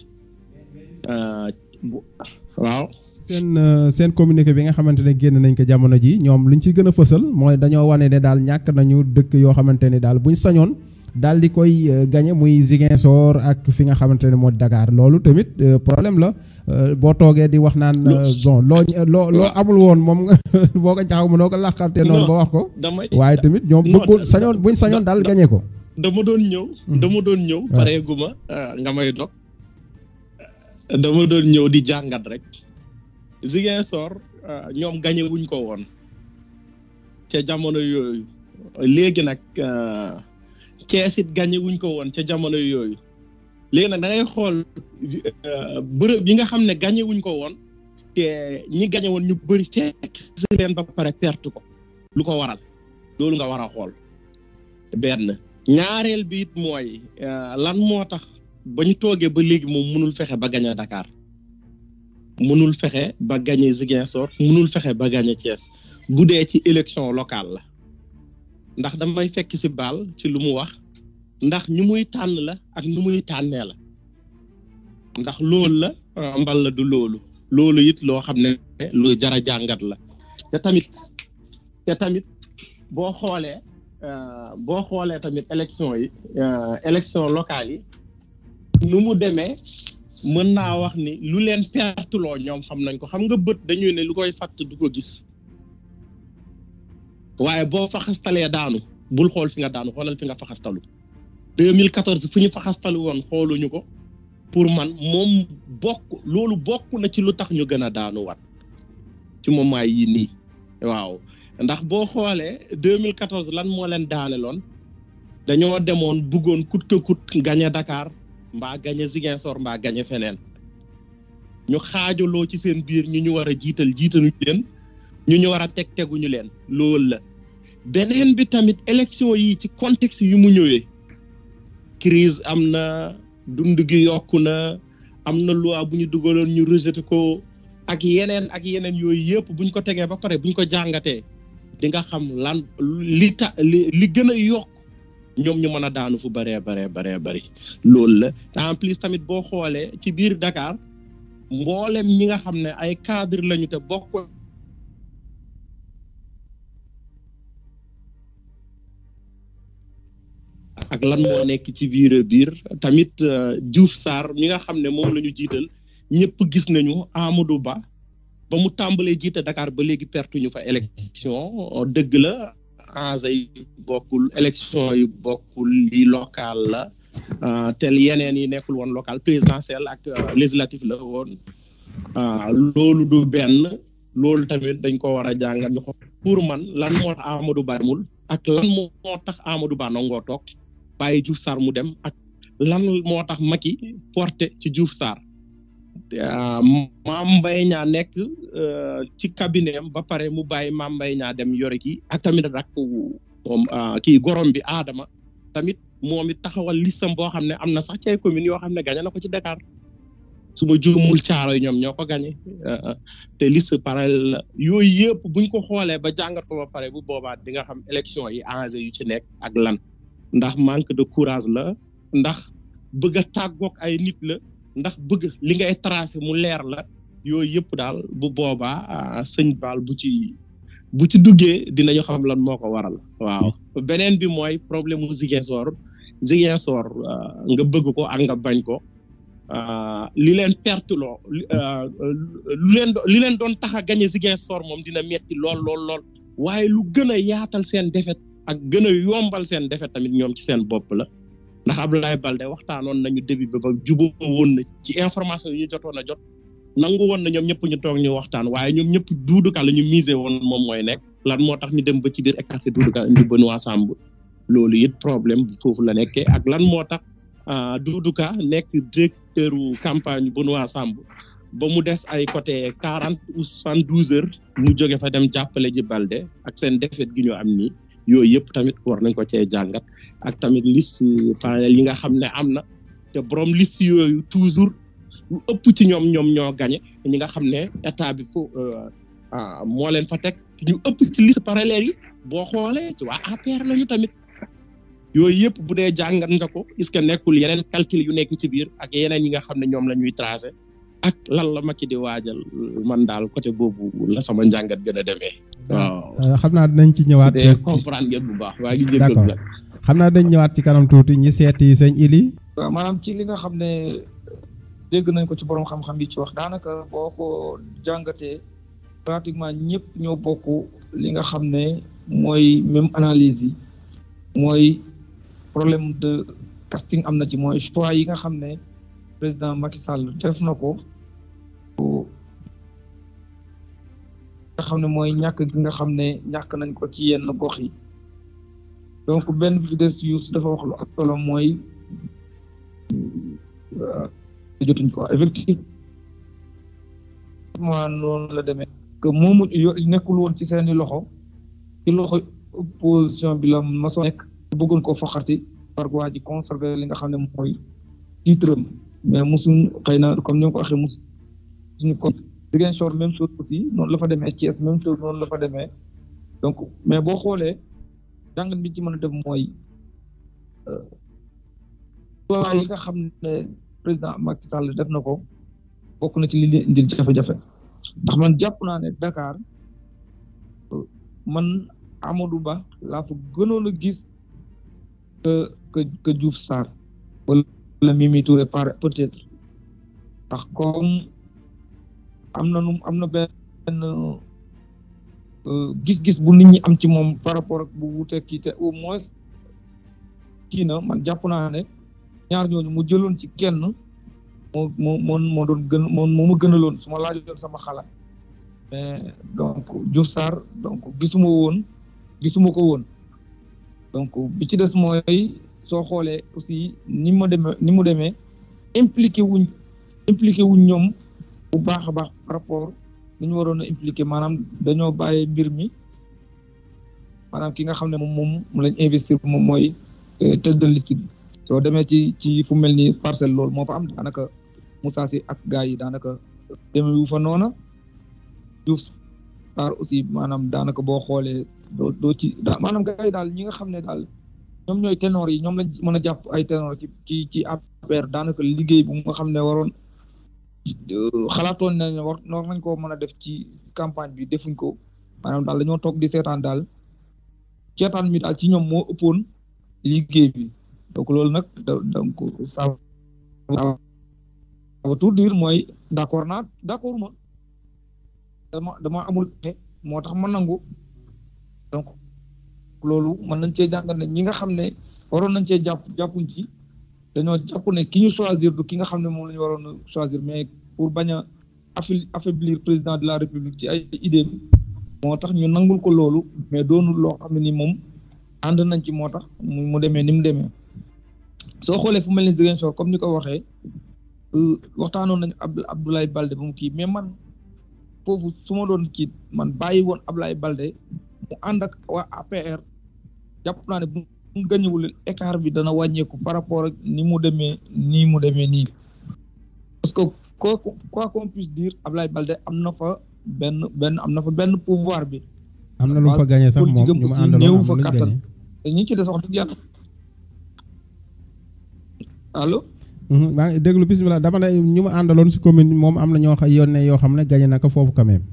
waaw seen seen communiqué bi nga xamante ne génn nañ ko jamono ji ñoom luñ ci gën a fësal mooy dañoo wane ne daal ñàkk nañu dëkk yoo xamante ne daal buñ sañoon daal di koy gañe muy Ziguinchor ak fi nga xamante ne moo Dakar loolu tamit problème la boo toogee di wax naan bon loo loo loo amul woon moom nga boo ko jaxaw mënoo ko làqarte noonu ba wax ko waaye tamit ñoom bëggul sañoon buñ sañoon daal gañe ko dama doon ñëw dama doon ñëw pareeguma nga may dog dama doon ñëw di jàngat rek Ziguinchor ñoom gañe wuñ ko woon ca jamono yooyu léegi nag Cees it gañe wuñ ko woon ca jamono yooyu léegi nag da ngay xool bërëb yi nga xam ne gañe wuñ ko woon te ñi gañe woon ñu bëri fekk si leen ba pare perte ko lu ko waral loolu nga war a xool benn ñaareel bi it mooy lan moo tax ba ñu toogee ba léegi moom mënul fexe ba gañe Dakar mënul fexe ba gañe Ziguinchor mënul fexe ba gañe Thiès bu dee ci élection locale la ndax damay fekk si baal ci lu mu wax ndax ñu muy tànn la ak ñu muy tànnee la ndax loolu la mbal la du loolu loolu it loo xam ne lu jara jàngat la te tamit te tamit boo xoolee boo xoolee tamit élection yi élection locale yi nu mu demee mën naa wax ni lu leen pertuloo ñoom xam nañ ko xam nga bët dañuy ne lu koy fàtt du ko gis waaye boo faxastalee daanu bul xool fi nga daanu xoolal fi nga faxastalu 2014 fu ñu faxastalu woon xooluñu ko pour man moom bokk loolu bokk na ci lu tax ñu gën a daanuwaat ci moment yii nii waaw ndax boo xoolee 2014 lan moo leen daaneloon dañoo demoon bëggoon kut que kut gañe Dakar mbaa gañe Ziguinchor mbaa gañe feneen ñu xaajaloo ci seen biir ñu ñu war a jiital jiitaluñu leen ñu ñu war a teg teguñu leen loolu la beneen bi tamit élection yi ci contexte yu mu ñëwee crise am na dund gi yokku na am na loi bu ñu dugaloon ñu rejeté ko ak yeneen ak yeneen yooyu yëpp buñ ko tegee ba pare buñ ko jàngatee di nga xam lan li ta li li gën a yokk ñoom ñu mën a daanu fu baree baree baree bari loolu la en plus tamit boo xoolee ci biir Dakar mboolem ñi nga xam ne ay cadre lañu te bokk ak lan moo nekk ci biir biir tamit Diouf Sarr mi nga xam ne moom la ñu jiital ñëpp gis nañu Amadou Ba ba mu tàmbalee jiite Dakar ba léegi pertu ñu fa élection dëgg la enjeu yi bokkul élection yi bokkul li local la tel yeneen yi nekkul woon local présidentiel ak législatif la woon loolu du benn loolu tamit dañ ko war a jàngat ñu xool pour man lan moo tax Amadou Ba demul ak lan moo tax Amadou Ba nangoo toog bàyyi Diouf Sarr mu dem ak lan moo tax Macky porté ci Diouf Sarr Mame Mbaye Niang nekk ci cabinet am ba pare mu bàyyi Mame Mbaye Niang dem yore kii ak tamit rak moom kii gorom bi Adama tamit moom it taxawal listam boo xam ne am na sax ci ay communes yoo xam ne gañe na ko ci Dakar su ma juumul caaro yi ñoom ñoo ko gañe te liste parallèle la yooyu yëpp buñ ko xoolee ba jàngat ko ba pare bu boobaa di nga xam élection yi enjeu yu ci nekk ak lan ndax manque de courage la ndax bëgg a tàggoog ay nit la ndax bëgg li ngay tracé mu leer la yooyu yëpp daal bu boobaa sëñ Baal bu ci bu ci duggee dinañu xam lan moo ko waral waaw beneen bi mooy problème mu Ziguinchor Ziguinchor nga bëgg ko ak nga bañ ko li leen perteloo lu leen li leen doon tax a gañe Ziguinchor moom dina metti lool lool lool waaye lu gën a yaatal seen defet ak gën a yombal seen defet tamit ñoom ci seen bopp la ndax Abdoulaye Balde waxtaanoon nañu début ba ba juboo woon na ci information yi ñu jotoon a jot nangu woon na ñoom ñëpp ñu toog ñu waxtaan waaye ñoom ñëpp duuduka la ñu misé woon moom mooy nekk lan moo tax ñu dem ba ci biir écarté duuduka indi Benoît Sambou loolu it problème foofu la nekkee ak lan moo tax duuduka nekk directeur campagne Benoît Sambou ba mu des ay côté quarante ou soixante douze heures mu jóge fa dem jàppale ji Balde ak seen defet gi ñu am nii yooyu yëpp tamit war nañ ko cee jàngat ak tamit liste parallèle yi nga xam ne am na te borom liste yooyu toujours lu ëpp ci ñoom ñoom ñoo gañe ñi nga xam ne état bi fo moo leen fa teg ñu ëpp ci liste parallèle yi boo xoolee ci waa APR lañu tamit yooyu yëpp bu dee jàngat nga ko est-ce que nekkul yeneen calcul yu nekk ci biir ak yeneen yi nga xam ne ñoom la ñuy tracé ak lan la Macky di waajal man daal côté boobu la sama njàngat gën a demee. waaw xam naa dinañ ci ñëwaat. su comprendre ngeen bu baax waa ngi jéggal d'accord xam naa dañ ñëwaat ci kanam tuuti ñi seeti sëñ Ili. waaw maanaam ci li nga xam ne dégg nañ ko ci borom xam-xam yi ci wax daanaka boo ko jàngatee pratiquement ñëpp ñoo bokk li nga xam ne mooy même analyse yi mooy problème de casting am na ci mooy choix yi nga xam ne président Macky Sall def na ko nga xam ne mooy ñàkk gi nga xam ne ñàkk nañ ko ci yenn gox yi donc benn bi des yu dafa wax lu ak solo mooy jotuñ ko effectivement noonu la demee que moomu nekkul woon ci seeni loxo ci loxo opposition bi la maso nekk bëggoon ko foxarti par waa ji conserver li nga xam ne mooy titre mais musuñ xëy na comme ni nga ko waxee musu suñu ko Ziguinchor même chose aussi noonu la fa demee Thiès même chose noonu la fa demee donc mais boo xoolee jàngat bi ci mën a def mooy choix yi nga xam ne président Macky Sall def na ko bokk na ci li leen indil jafe-jafe ndax man jàpp naa ne Dakar man Amadou Ba laa fa gënoon a gis que que que Diouf Sarr wala Mimi Touré par peut-être ndax comme am na nu am na benn gis-gis bu nit ñi am ci moom par rapport ak bu wuute kii te au moins kii na man jàpp naa ne ñaar ñooñu mu jëloon ci kenn moo moo moo moo doon gën moo moo ma gënaloon su ma laajoon sama xalaat mais donc Diouf Sarr donc gisuma woon gisuma ko woon donc bi ci des mooy soo xoolee aussi ni ma demee ni mu demee impliqué wuñ impliqué wuñ ñoom bu baax a baax par rapport ni ñu waroon a impliqué maanaam dañoo bàyyi mbir mi maanaam ki nga xam ne moom moom mu lañ investir moom mooy tête de liste bi soo demee ci ci fu mel ni parcelle loolu moo fa am daanaka Moussa Sy ak gars yi daanaka demee wu fa noona Diouf Sarr aussi maanaam daanaka boo xoolee doo doo ci daa maanaam gars yi daal ñi nga xam ne daal ñoom ñooy ténor yi ñoom lañ mën a jàpp ay ténor ci ci ci APR daanaka liggéey bu nga xam ne waroon xalaatoon nañ ne war war nañ koo mën a def ci campagne bi defuñ ko maanaam daal dañoo toog di seetaan daal seetaan mi daal ci ñoom moo ëppoon liggéey bi donc loolu nag donc ça va tout dire mooy d' accord naa d' accord ma dama dama amul pexe moo tax ma nangu donc loolu mën nañ cee jàngal ne ñi nga xam ne waroon nañ cee jàpp jàppuñ ci dañoo jàpp ne ki ñu choisir du ki nga xam ne moom la ñu waroon a choisir mais pour bañ a affaiblir président de la république ci ay idée moo tax ñu nangul ko loolu mais doonul loo xam ne ni moom ànd nañ ci moo tax mu demee ni mu demee soo xoolee fu mel ni Ziguinchor comme ni ko waxee waxtaanoon nañu Abdoulaye Balde ba mu kii mais man foofu su ma doon kii man bàyyi woon Abdoulaye Balde mu ànd ak waa APR jàpp naa ne bu mu gañewul écart bi dana wàññeeku par rapport ak ni mu demee nii mu demee nii parce que quoi quoi qu'on puisse dire Abdoulaye Balde am na fa benn benn am na fa benn pouvoir bi. am na lu fa gagné sax moom ñu ma àndaloon am lu ñu gagné te ñi ci des wax dëgg yàlla allo. maa ngi déglu bisimilah dama ne ñu ma àndaloon si commune moom am na ñoo xam yónnee yoo xam ne gagné na ko foofu quand même.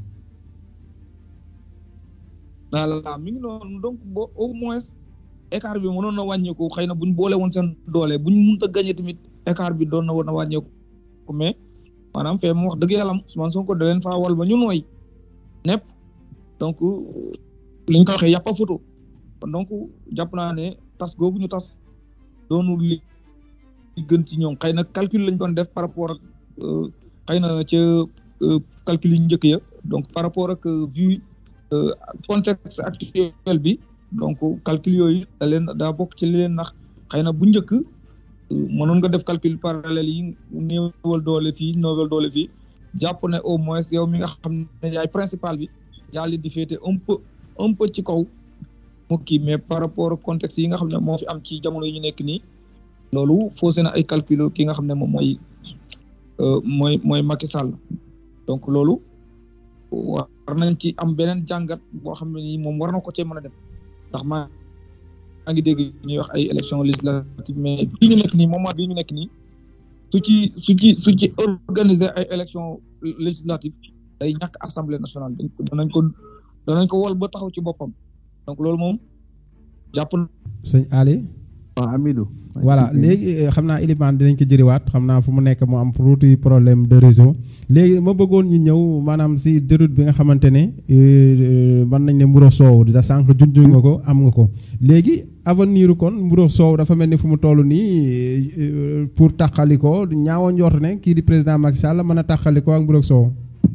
voilà mi ngi noonu donc boo au moins écart bi mënoon na wàññeeku xëy na buñ boole woon seen doole buñ mënut a gagné tamit écart bi doon na woon a wàññeeku mais maanaam fee mu wax dëgg yàlla Ousmane Sonko da leen faa wal ba ñu nooy nepp donc li ñu ko waxee yàpp a photo kon donc jàpp naa ne tas googu ñu tas doonul li gën ci ñoom xëy na calcul lañ doon def par rapport ak xëy na ca calcul yi njëkk ya donc par rapport ak vu contexte actuel bi donc calcul yooyu da leen daa bokk ci li leen nax xëy na bu njëkk mënoon nga def calcul parallèle yi néewal doole fii néewal doole fii jàpp ne au moins yow mi nga xam ne yaay principal bi yaa leen di féete un peu un peu ci kaw mu kii mais par rapport ak contexte yi nga xam ne moo fi am ci jamono yi ñu nekk nii loolu faussé na ay calcul ki nga xam ne moom mooy mooy mooy Macky Sall donc loolu war nañ ci am beneen jàngat boo xam ne nii moom war na ko cee mën a dem ndax maa maa ngi dégg ñuy wax ay élection législative mais bii ñu nekk nii moment bii ñu nekk nii su ci su ci su ci organiser ay élection législative day ñàkk assemblée nationale dañ ko danañ ko danañ ko wol ba taxaw ci boppam donc loolu moom jàpp sëñ Ali waaw Amidou voilà léegi xam naa Elimane dinañ ko jëriwaat xam naa fu mu nekk mu am tuuti problème de réseau léegi ma bëggoon ñu ñëw maanaam si déroute bi nga xamante ne mën nañ ne mburo soow da sànq junj nga ko am nga ko léegi avenir kon mburo soow dafa mel ni fu mu toll nii pour tàqali ko ñaawoon njort ne kii di président Macky Sall mën a tàqali ko ak mburo soow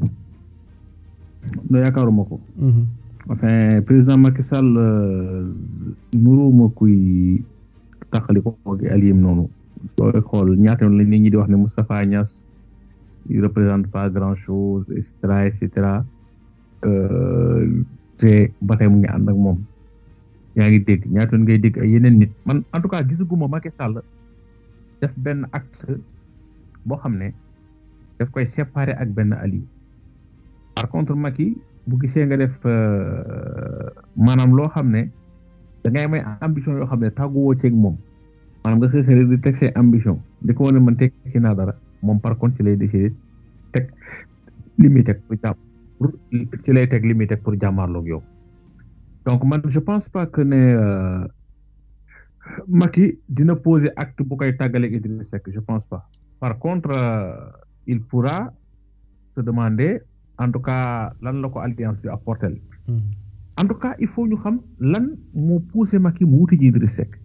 no yaakaaruma ko enfin président Macky Sall nuruuma kuy taxali ko ak aliyem noonu sooy xool ñaata yoon la nit ñi di wax ne Moustapha Niass il représente pas grand chose et cetera et cetera te ba tey mu ngi ànd ak moom yaa ngi dégg ñaata yoon ngay dégg ay yeneen nit man en tout cas gisaguma Macky Sall def benn acte boo xam ne daf koy séparer ak benn ali par contre Macky bu gisee nga def maanaam loo xam ne da ngay may ambition yoo xam ne tàgguwoo ceeg moom maanaam nga xëy xëy di teg say ambition di ko wane man tekki naa dara moom par contre ci lay décider teg li muy teg pour jàmm pour ci lay teg li muy teg pour jàmmaarloog yow donc man je pense pas que ne Macky dina poser acte bu koy tàggaleeg Idriss Seck je pense pas par contre il pourra se demander en tout cas lan la ko alliance bi apporter en tout cas il faut ñu xam lan moo poussé Macky mu wuti ji Idriss Seck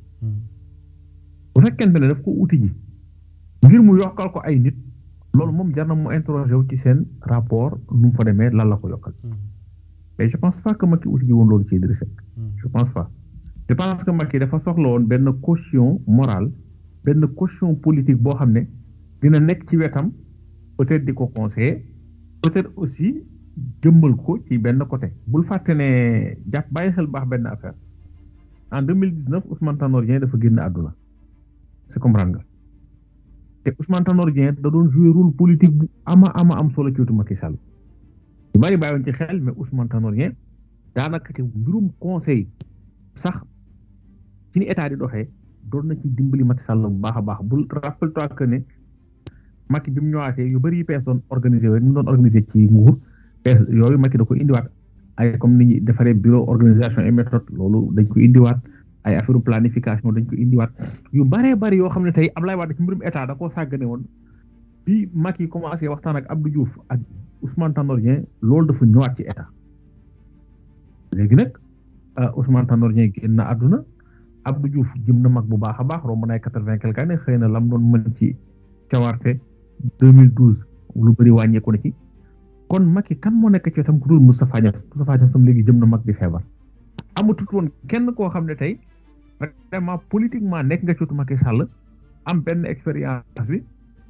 bu fekkente ne daf ko wuti ji ngir mu yokkal ko ay nit loolu moom jar na mu interroger wu ci seen rapport nu mu fa demee lan la ko yokkal mais je pense pas que Macky wuti ji woon loolu ci Idriss Seck je pense pas je pense que Macky dafa soxla woon benn caution morale benn caution politique boo xam ne dina nekk ci wetam peut-être di ko conseiller peut-être aussi jëmmal ko ci benn côté bul fàtte ne jàpp bàyyi xel baax benn affaire en deux mille dix neuf Ousmane Tanor Dieng dafa génn àdduna c'est comprendre nga te Ousmane Tanor Dieng da doon jouer rôle politique bu ama ama am solo ci wetu Macky Sall yu bari bàyyoon ci xel mais Ousmane Tanor Dieng daanaka ci mbirum conseil sax ci ni état di doxee doon na ci dimbali Macky Sall bu baax a baax bul rappelle-toi que ne Macky bi mu ñëwaatee yu bëri yu pees doon organisé rek mu doon organisé ci nguur pees yooyu Macky da ko indiwaat ay comme ni ñuy defaree bureau organisation et méthode loolu dañ ko indiwaat ay affaire planification dañ ko indiwaat yu bëree bëri yoo xam ne tey Ablaye Wade ci mbirum état da koo sàggane woon bi Macky commencé waxtaan ak Abdou Diouf ak Ousmane Tanor Dieng loolu dafa ñëwaat ci état léegi nag Ousmane Tanor Dieng génn na àdduna Abdou Diouf jëm na mag bu baax a baax romb na ay quatre-vingt quelque année xëy na lam doon mën ci cawarte 2012 lu bëri wàññeeku na ci kon Macky kan moo nekk ci wetam ku dul Moustapha Niasse Moustapha Niasse tam léegi jëm na mag di feebar amatut woon kenn koo xam ne tey vraiment politiquement nekk nga ci wetu Macky Sall am benn expérience bi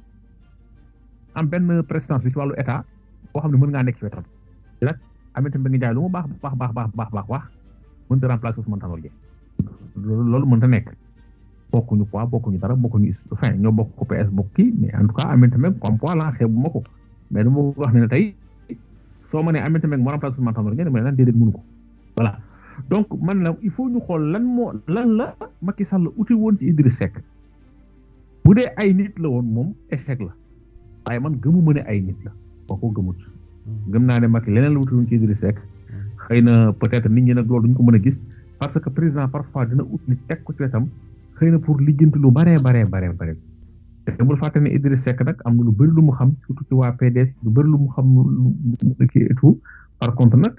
am benn prestance bi ci wàllu état boo xam ne mën ngaa nekk ci wetam nag Aminata Mbengue Ndiaye lu mu baax baax baax baax baax baax baax mënta remplacer Ousmane Tanor Dieng loolu mënta nekk bokkuñu poids bokkuñu dara bokkuñu fin ñoo bokk ko PS bokk kii mais en tout cas Aminata Mbengue comme poids la xeebu ma ko mais dama wax ne tey soo ma nee Aminata Mbengue moo remplacer Ousmane Tanor Dieng ma ne lan déedéet mënu ko voilà donc man la il faut ñu xool lan moo lan la Macky Sall uti woon ci Idriss Seck bu dee ay nit la woon moom échec la waaye man gëmu ma ne ay nit la boo ko gëmut gëm naa ne Macky leneen la uti woon ci Idriss Seck xëy na peut-être nit ñi nag loolu duñ ko mën a gis parce que président parfois dina ut nit teg ko ci wetam xëy na pour lijjanti lu baree baree baree bare te bul fàtte ne Idriss Seck nag am na lu bëri lu mu xam surtout ci waa PDS lu bëri lu mu xam lu kii et tout par contre nag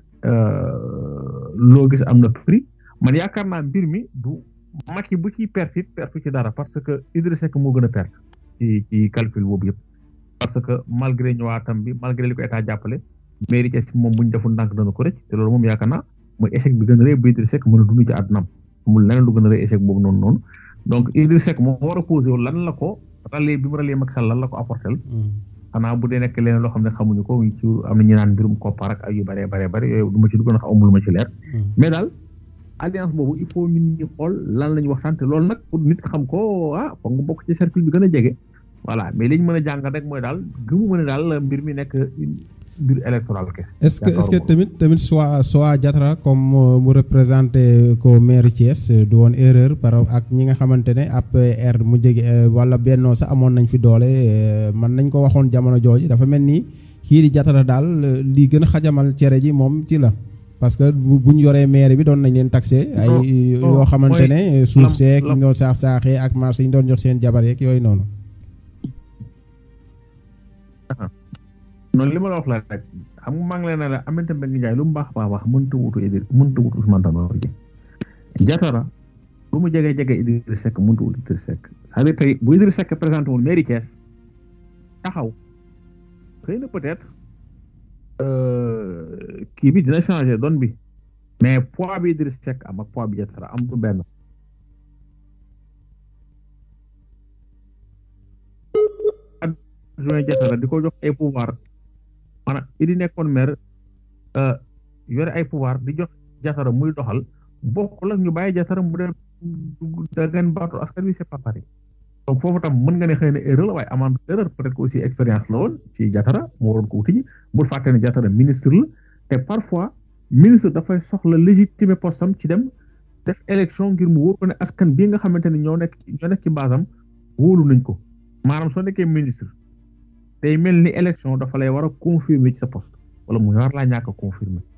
loo gis am na prix man yaakaar naa mbir mi du Macky bu ciy perte it perte ci dara parce que Idriss Seck moo gën a perte ci ci calcul boobu yëpp parce que malgré ñëwaatam bi malgré li ko état jàppale mairie Thiès moom bu ñu deful ndànk dana ko rëcc te loolu moom yaakaar naa mooy échec bi gën a rëy bu Idriss Seck mën a dund ci àddunaam amul leneen lu gën a rëy échec boobu noonu noonu donc Idriss Seck moo war a posé wu lan la ko rallier bi mu rallier Macky Sall lan la ko apporté xanaa bu dee nekk leneen loo xam ne xamuñu ko ci am na ñu naan mbirum koppar ak ay yu bëree bëree bëri yooyu du ma ci dugg na amul ma ci leer mais daal alliance boobu il faut ñun ñu xool lan la ñu waxtaan te loolu nag pour nit xam ko ah foog nga bokk ci cercle bi gën a jege voilà mais li ñu mën a jàngal rek mooy daal gëmu ma ne daal mbir mi nekk mbir électoral kese. est-ce que est-ce que tamit tamit soit soit Diatara comme mu représenté ko maire Thiès du woon erreur par ak ñi nga xamante ne APR mu jege wala bennoo sax amoon nañ fi doole man nañ ko waxoon jamono jooju dafa mel ni kii di Diatara daal li gën a xajamal cere ji moom ci la. parce que bu ñu yoree maire bi doon nañ leen taxé. ay yoo xamante ne suuf seek yi ñu doon saax saaxee ak marché yi ñu doon jox seen jabar yeeg yooyu noonu. noonu li ma la wax la rek xam nga maa ngi leen ne la Aminata Mbengue Ndiaye lu mu baax baax baax mënta wutu Idriss mënta wutu Ousmane Tanor Dieng Diatara lu mu jege jege Idriss Seck mënta wutu Idriss Seck c'est-à-dire tey bu Idriss Seck présenté woon mairie Thiès taxaw xëy na peut-être kii bi dina changer donne bi mais poids bi Idriss Seck am ak poids bi Diatara am du benn adjoint Diatara di ko jox ay pouvoir maanaam idi nekkoon maire yore ay pouvoir di jox Diatara muy doxal bokkul ak ñu bàyyi Diatara mu dem dagan baatu askan wi c'est pas pareil donc foofu tam mën nga ne xëy na erreur la waaye amande erreur peut-être que aussi expérience la woon ci Diatara moo waroon ko wuti ji bul fàtte ne Diatara ministre la te parfois ministre dafay soxla légitimer postam ci dem def élection ngir mu wóor ko ne askan bii nga xamante ne ñoo nekk ñoo nekk ci basam wóolu nañ ko maanaam soo nekkee ministre tey mel ni élection dafa lay war a confirmer ci sa poste wala mu war laa ñàkk a confirmer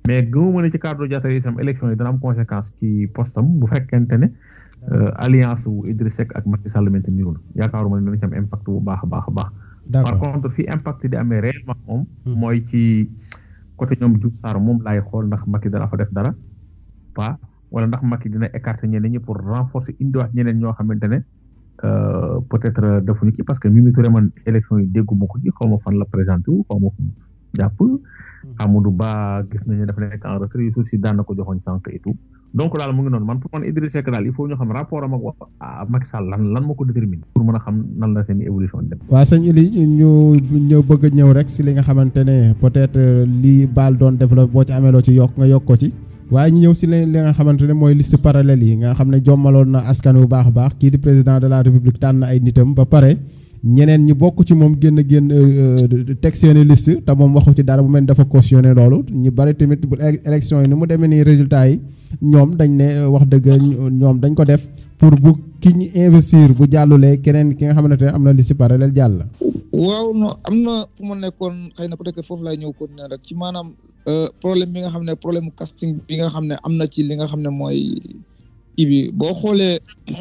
mais gëmuma ne ci cadre Diatta itam élection yi dana am conséquence ci postam bu fekkente ne alliance wu Idriss Seck ak Macky Sall maintenirul yaakaaruma ne dana ci am impact bu baax a baax a baax. par contre fi impact di amee réellement moom. mooy ci côté ñoom Diouf Sarr moom laay xool ndax Macky dana fa def dara pas wala ndax Macky dina écarter ñeneen ñi pour renforcer indiwaat ñeneen ñoo xamante ne peut-être defuñu ci parce que Mimi Touré man élection yi dégguma ko ci xaw ma fan la présenté wu xaw ma fu jàpp. Amadou Ba gis nañu dafa nekk en retrait yu suuf si daan na ko joxoon sànq et tout donc daal mu ngi noonu man pour man Idriss Seck daal il faut ñu xam rapport am ak Macky Sall lan lan moo ko déterminer pour mën a xam nan la seen évolution dem. waa sëñ Ili ñu ñëw bëgg a ñëw rek si li nga xamante ne peut-être li Baal doon développé boo ci amee loo ci yokk nga yokk ko ci. waaye ñu ñëw si li nga xamante ne mooy liste parallèle yi nga xam ne jommaloon na askan wu baax a baax kii di président de la république tànn ay nitam ba pare ñeneen ñi bokk ci moom génn génn teg seeni liste te moom waxu ci dara bu mel ni dafa cautionné loolu ñu bari tamit bu élection yi ni mu demee nii résultat yi ñoom dañ ne wax dëgg ñoom dañ ko def pour bu ki ñu investir bu jàllulee keneen ki nga xamante ne am na liste parallèle jàll. waaw non am na fu ma nekkoon xëy na peut-être foofu laay ñëw continuer rek ci maanaam problème bi nga xam ne problème casting bi nga xam ne am na ci li nga xam ne mooy kii bi boo xoolee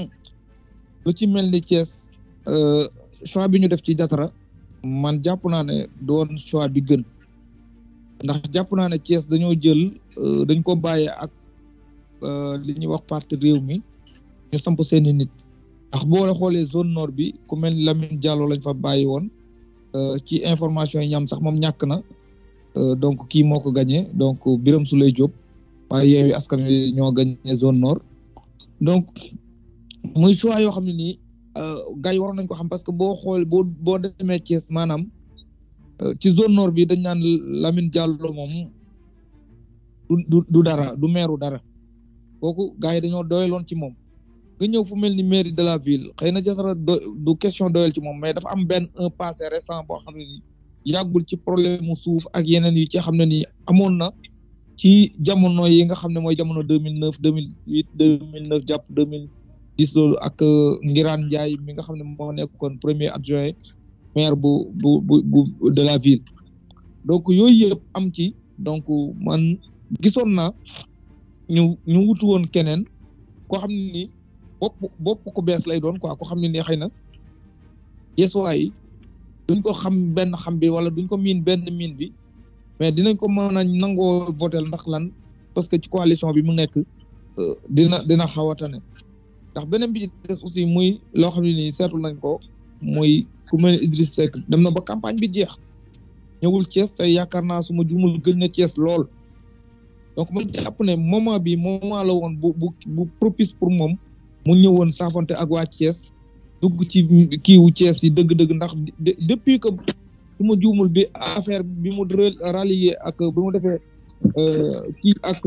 lu ci mel ni Thiès choix bi ñu def ci Diattara man jàpp naa ne doon choix bi gën ndax jàpp naa ne Thiès dañoo jël dañ ko bàyyee ak li ñuy wax parti réew mi ñu samp seeni nit ndax boo xoolee zone nord bi ku mel ni Lamine Diallo lañ fa bàyyi woon ci information yi ñam sax moom ñàkk na donc kii moo ko gagné donc Birame Souleye Diop waaye Yewwi Askan Wi ñoo gagné zone nord donc muy choix yoo xam ne nii gars yi waroon nañ ko xam parce que boo xool boo boo demee Thiès maanaam ci zone nord bi dañ naan Lamine Diallo moom du du dara du meeru dara kooku gars yi dañoo doyaloon ci moom nga ñëw fu mel ni mairie de la ville xëy na Diattara du question doyal ci moom mais dafa am benn un passé récent boo xam ne nii yàggul ci problème mu suuf ak yeneen yi ci xam ne nii amoon na ci jamono yi nga xam ne mooy jamono deux mille neuf deux mille huit deux mille neuf jàpp deux mille dix loolu ak Ngiraan Ndiaye mi nga xam ne moo nekkoon premier adjoint maire bu bu bu bu de la ville donc yooyu yëpp am ci donc man gisoon naa ñu ñu wutu woon keneen koo xam ne nii bopp bopp ko bees lay doon quoi koo xam ne nii xëy na yeesuwaay yi duñ ko xam benn xam bi wala duñ ko miin benn miin bi mais dinañ ko mën a nangoo votel ndax lan parce que ci coalition bi mu nekk dina dina xaw a tane ndax beneen bi ci des aussi muy loo xam ne nii seetlu nañ ko muy ku mel ne Idriss Seck dem na ba campagne bi jeex ñëwul Thiès te yaakaar naa su ma juumul gën na Thiès lool donc ma jàpp ne moment bi moment la woon bu bu bu propice pour moom mu ñëwoon saafante ak waa Thiès dugg ci kiiwu Thiès yi dëgg-dëgg ndax depuis que su ma juumul bi affaire bi mu rallier ak bi mu defee kii ak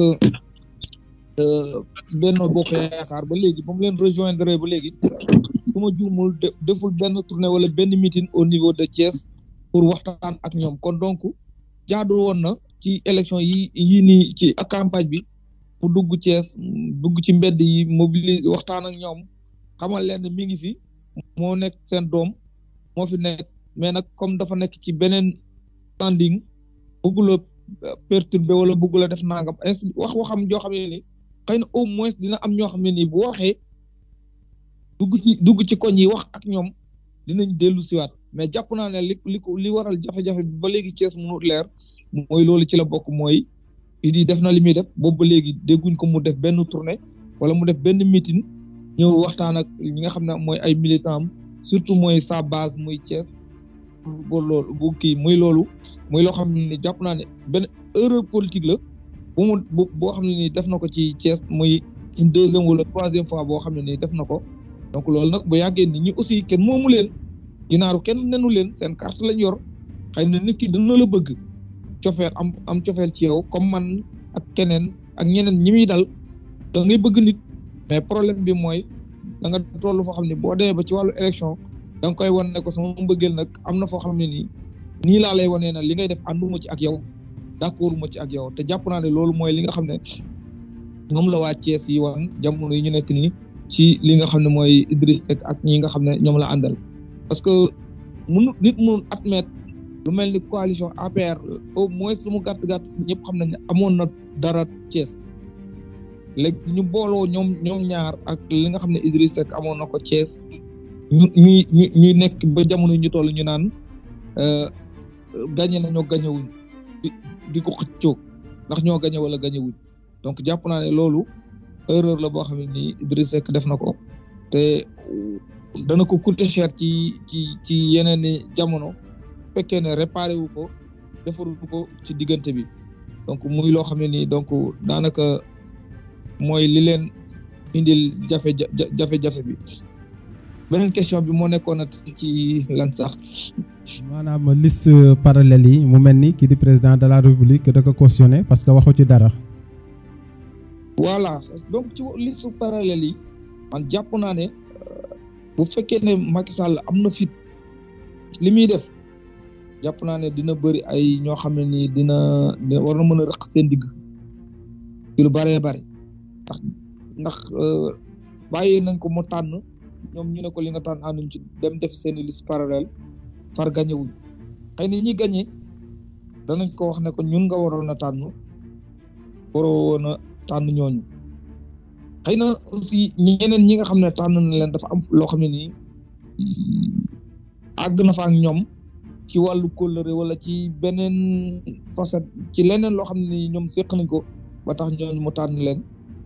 Benno Bokk Yaakaar ba léegi ba mu leen rejoindre ba léegi su ma juumul deful benn tournée wala benn meeting au niveau de Thiès pour waxtaan ak ñoom kon donc jaadu woon na ci élection yi yii nii ci ak campagne bi mu dugg Thiès dugg ci mbedd yi mobiliser waxtaan ak ñoom xamal leen ne mi ngi fi moo nekk seen doom moo fi nekk mais nag comme dafa nekk ci beneen standing bëggula perturber wala bëggula def nangam wax waxam joo xam ne ni xëy na au moins dina am ñoo xam ne nii bu waxee dugg ci dugg ci koñ yi wax ak ñoom dinañ dellu siwaat mais jàpp naa ne li li ko li waral jafe-jafe bi ba léegi Thiès mënut leer mooy loolu ci la bokk mooy di def na li muy def boobu ba léegi dégguñ ko mu def benn tournée wala mu def benn meeting ñëw waxtaan ak ñi nga xam ne mooy ay militants am surtout mooy sa base muy Thiès bu loolu bu kii muy loolu muy loo xam ne ni jàpp naa ne benn erreur politique la bu mu bu boo xam ne nii def na ko ci Thiès muy une deuxième wala troisième fois boo xam ne nii def na ko donc loolu nag bu yàggee nit ñi aussi kenn moomu leen ginaaru kenn nenu leen seen carte lañ yor xëy na nit ki dina la bëgg cofeel am am cofeel ci yow comme man ak keneen ak ñeneen ñi muy dal da ngay bëgg nit mais problème bi mooy da nga toll foo xam ne boo demee ba ci wàllu élection da nga koy wan ne ko sama mbëggeel nag am na foo xam ne nii nii laa lay wanee na li ngay def ànduma ci ak yow d'accord ma ci ak yow te jàpp naa ne loolu mooy li nga xam ne moom la waa Thiès yi wan jamono yi ñu nekk nii ci li nga xam ne mooy Idriss Seck ak ñi nga xam ne ñoom la àndal parce que mun nit mun admettre lu mel ni coalition APR au moins lu mu gàtt gàtt ñëpp xam nañ ne amoon na dara Thiès léegi ñu booloo ñoom ñoom ñaar ak li nga xam ne Idriss Seck amoon na ko Thiès ñu ñuy ñu ñuy nekk ba jamono ñu toll ñu naan gañe nañoo gañewuñ di di ko xëccoo ndax ñoo gañe wala gañewuñ donc jàpp naa ne loolu erreur la boo xam ne nii Idriss Seck def na ko te dana ko coûter cher ci ci ci yeneen i jamono fekkee ne réparé wu ko defarul ko ci diggante bi donc muy loo xam ne nii donc daanaka mooy li leen indil jafe jafe-jafe bi beneen question bi moo nekkoon na ci lan sax. maanaam liste parallèle yi mu mel ni kii di président de la république da ko cautionné parce que waxu ci dara. voilà donc ci liste parallèle yi man jàpp naa ne bu fekkee ne Macky Sall am na fit li muy def jàpp naa ne dina bëri ay ñoo xam ne nii dina dina war na mën a rëq seen digg ci lu bëree bëri ndax ndax bàyyi nañ ko mu tànn ñoom ñu ne ko li nga tànn ànduñ ci dem def seen liste parallèle far gañe wuñ xëy na ñi gañe danañ ko wax ne ko ñun nga waroon a tànn waroo woon a tànn ñooñu xëy na aussi ñeneen ñi nga xam ne tànn na leen dafa am loo xam ne nii àgg na fa ak ñoom ci wàllu kóllëre wala ci beneen facette ci leneen loo xam ne nii ñoom séq nañ ko ba tax ñooñu mu tànn leen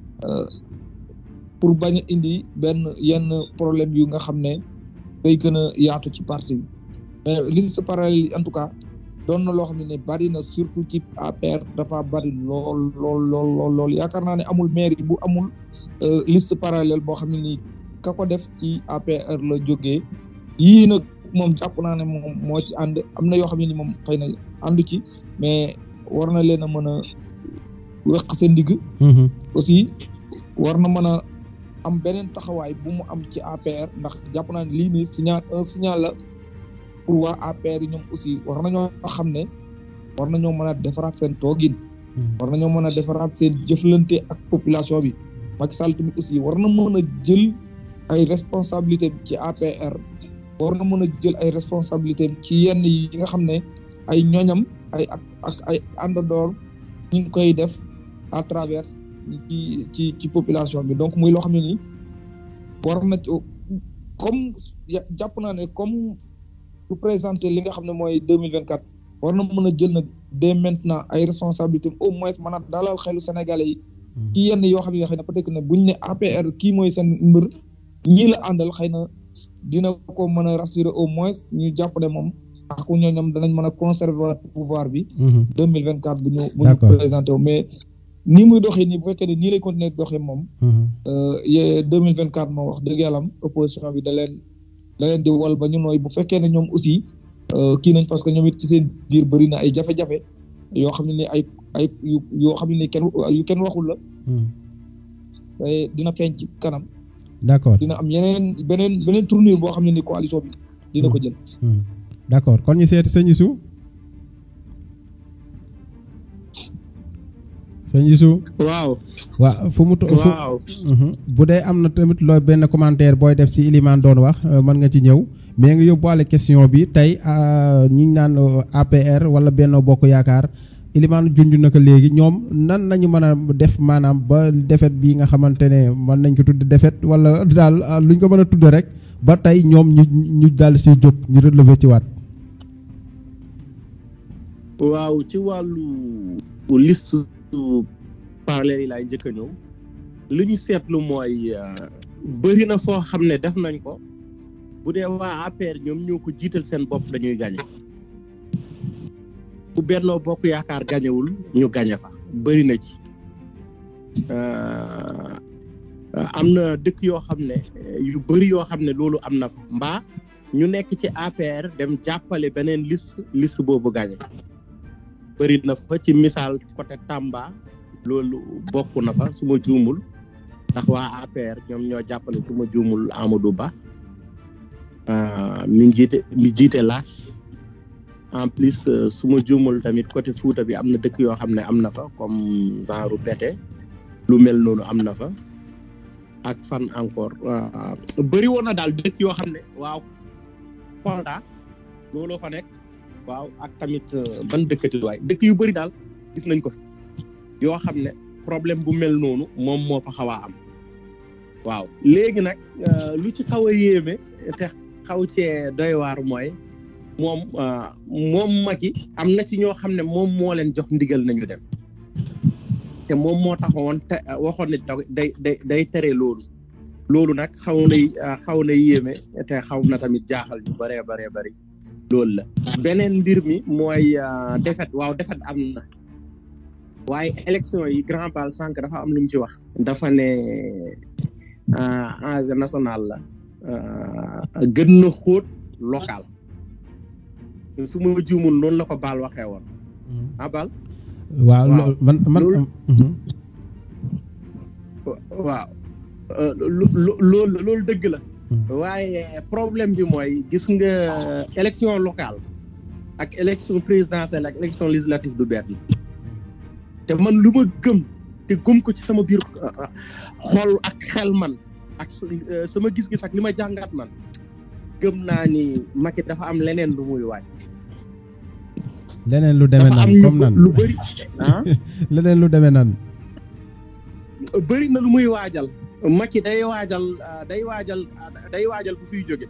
pour bañ a indi benn yenn problème yu nga xam ne day gën a yaatu ci parti bi mais liste parallèle yi en tout cas doon na loo xam ne ne bari na surtout ci APR dafa bari lool lool lool lool lool yaakaar naa ne amul mairie bu amul liste parallèle boo xam ne nii ka ko def ci APR la jógee yii nag moom jàpp naa ne moom moo ci ànd am na yoo xam ne ni moom xëy na àndu ci mais war na leen a mën a weq seen digg aussi war na mën a am beneen taxawaay bu mu am ci APR ndax jàpp naa ne lii nii signal un signal la pour waa APR yi ñoom aussi war nañoo xam ne war nañoo mën a defaraat seen toogin war nañoo mën a defaraat seen jëflante ak population bi Macky Sall tamit aussi war na mën a jël ay responsabilité ci APR war na mën a jël ay responsabilité ci yenn yi nga xam ne ay ñoñam ay ak ak ay àndandoor ñu ngi koy def à travers ci ci ci population bi donc muy loo xam ne nii war na comme jàpp naa ne comme pour présenter li nga xam ne mooy deux mille vingt quatre war na mën a jël nag dès maintenant ay responsabilités au moins mën a dalal xelu Sénégalais yi ci yenn yoo xam ne xëy na peut-être ne buñ ne APR kii mooy seen mbër ñii la àndal xëy na dina ko mën a rassurer au moins ñu jàpp ne moom ak ñooñam danañ mën a conserver pouvoir bi deux mille vingt quatre bu ñu bu ñu présenté wu mais nii muy doxee nii bu fekkee ne nii lay continuer doxee moom deux mille vingt quatre moom wax dëgg yàlla am opposition bi da leen da leen di wal ba ñu nooy bu fekkee ne ñoom aussi kii nañ parce que ñoom it ci seen biir bëri na ay jafe-jafe yoo xam ne ni ay ay yoo xam ne ni kenn yu kenn waxul la te dina feeñ ci kanam d'accord dina am yeneen beneen beneen tournure boo xam ne ni coalition bi dina ko jël d'accord kon ñu seeti sëñ Youssou sëñ Youssou waaw waaw fu mu waaw bu dee am na tamit looy benn commentaire booy def ci Ilimane doon wax mën nga ci ñëw mais nga yóbbuwaale question bi tey ñi ngi naan APR wala Benno Bokk Yaakaar Ilimane junj na ko léegi ñoom nan nañu mën a def maanaam ba defet bi nga xamante ne mën nañ ko tudd defet wala daal luñ ko mën a tudd rek ba tey ñoom ñu ñu daal si jóg ñu relever ci waat waaw ci wàllu liste parallèle yi laay njëkk a ñëw li ñu seetlu mooy bëri na foo xam ne def nañ ko bu dee waa APR ñoom ñoo ko jiital seen bopp dañuy gañe bu Benno Bokk Yaakaar gañewul ñu gañe fa bëri na ci am na dëkk yoo xam ne yu bëri yoo xam ne loolu am na fa mbaa ñu nekk ci APR dem jàppale beneen liste liste boobu gañe bëri na fa ci misaal côté Tamba loolu bokk na fa su ma juumul ndax waa APR ñoom ñoo jàppale su ma juumul Amadou Ba mi jiite mi jiite laas en plus su ma juumul tamit côté Fouta bi am na dëkk yoo xam ne am na fa comme genre Pété lu mel noonu am na fa ak fan encore bëri woon na daal dëkk yoo xam ne waaw Kolda looloo fa nekk waaw ak tamit ban dëkkati waay dëkk yu bëri daal gis nañ ko fi yoo xam ne problème bu mel noonu moom moo fa xaw a am waaw léegi nag lu ci xaw a yéeme te xaw cee doy waar mooy moom moom Macky am na ci ñoo xam ne moom moo leen jox ndigal nañu dem te moom moo taxawoon te waxoon ne day day day tere loolu loolu nag xaw na xaw na yéeme te xaw na tamit jaaxal ñu bëree bëree bëri loolu la beneen mbir mi mooy défaite waaw défaite am na waaye élection yi grand bal sànq dafa am lu mu ci wax dafa ne enjeu national la gën na xóot local su ma juumul noonu la ko baal waxee woon ah baal waaw man man waaw loolu loolu dëgg la waaye problème bi mooy gis nga élection locale ak élection présidentielle ak élection législative du benn te man lu ma gëm te gëm ko ci sama biir xol ak xel man ak sama gis-gis ak li ma jàngat man gëm naa ni Macky dafa am leneen lu muy waaj leneen lu demee nan comme nan lu bëri ah leneen lu demee nan bëri na lu muy waajal Macky day waajal day waajal day waajal bu fiy jóge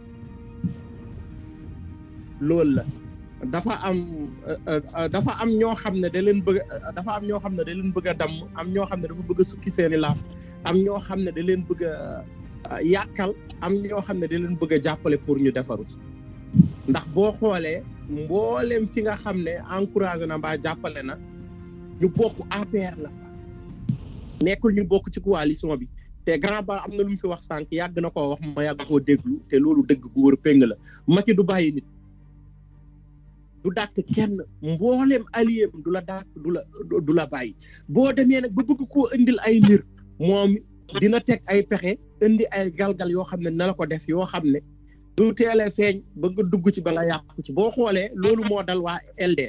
loolu la dafa am dafa am ñoo xam ne da leen bëgg dafa am ñoo xam ne da leen bëgg a damm am ñoo xam ne dafa bëgg a sukki seeni laaf am ñoo xam ne da leen bëgg a yàqal am ñoo xam ne da leen bëgg a jàppale pour ñu defaru ci ndax boo xoolee mboolem fi nga xam ne encouragé na mbaa jàppale na ñu bokk APR la nekkul ñu bokk ci coalition bi te grand ba am na lu mu fi wax sànq yàgg na koo wax ma yàgg koo déglu te loolu dëgg gu wër péng la Macky du bàyyi nit du dàkk kenn mboolem allié du la dàkk du la du la bàyyi boo demee nag ba bëgg koo indil ay mbir moom dina teg ay pexe indi ay galgal yoo xam ne na la ko def yoo xam ne du teelee feeñ ba nga dugg ci bala yàqu ci boo xoolee loolu moo dal waa LD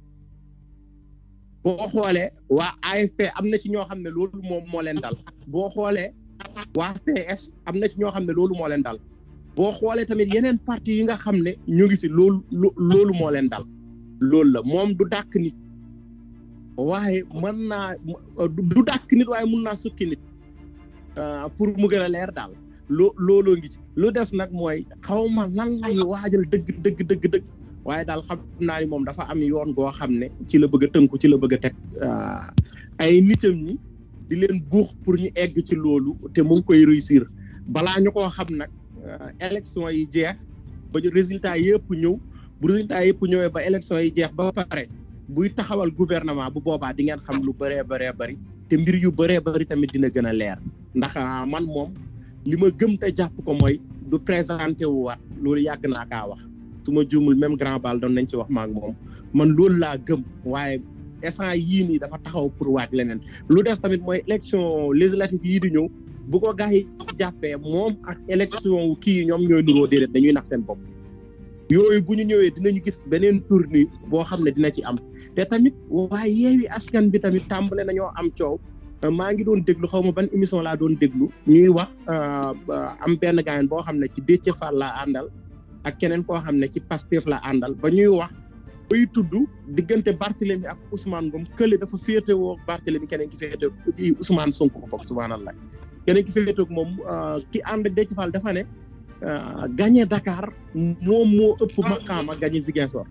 boo xoolee waa AFP am na ci ñoo xam ne loolu moom moo leen dal boo xoolee waa PS am na ci ñoo xam ne loolu moo leen dal boo xoolee tamit yeneen parti yi nga xam ne ñu ngi fi loolu loolu moo leen dal loolu la moom du dàkk nit waaye mën naa du dàkk nit waaye mun naa sukki nit pour mu gën a leer daal loo looloo ngi ci lu des nag mooy xaw ma lan lay waajal dëgg dëgg dëgg dëgg waaye daal xam naa ni moom dafa am yoon goo xam ne ci la bëgg a tënku ci la bëgg a teg ay nitam ñi di leen buux pour ñu egg ci loolu te mu ngi koy réussir balaa ñu koo xam nag élection yi jeex ba résultat yëpp ñëw bu résultat yëpp ñëwee ba élection yi jeex ba pare buy taxawal gouvernement bu boobaa di ngeen xam lu bëree bëree bëri te mbir yu bëree bëri tamit dina gën a leer ndax man moom li ma gëm te jàpp ko mooy du présenté wu waat loolu yàgg naa kaa wax su ma juumul même grand bal doon nañ ci wax maak moom man loolu laa gëm waaye instant yii nii dafa taxaw pour waaj leneen lu des tamit mooy élection législative yii di ñëw bu ko gars yi jàppee moom ak élection kii ñoom ñooy nuroo déedéet dañuy nax seen bopp yooyu bu ñu ñëwee dinañu gis beneen tournée boo xam ne dina ci am te tamit waaye yeewi askan bi tamit tàmbale nañoo am coow maa ngi doon déglu xaw ma ban émission laa doon déglu ñuy wax am benn gaayen boo xam ne ci Déthié Fall laa àndal ak keneen koo xam ne ci Pastef la àndal ba ñuy wax bay tudd diggante Barthélemy ak Ousmane Ngom kële dafa féetewoo Barthélemy keneen ki féete Ousmane Sonko ko bokk subhanallah keneen ki féetewoo moom ki ànd ak Déthié Fall dafa ne gagné Dakar moom moo ëpp maqaama gagné Ziguinchor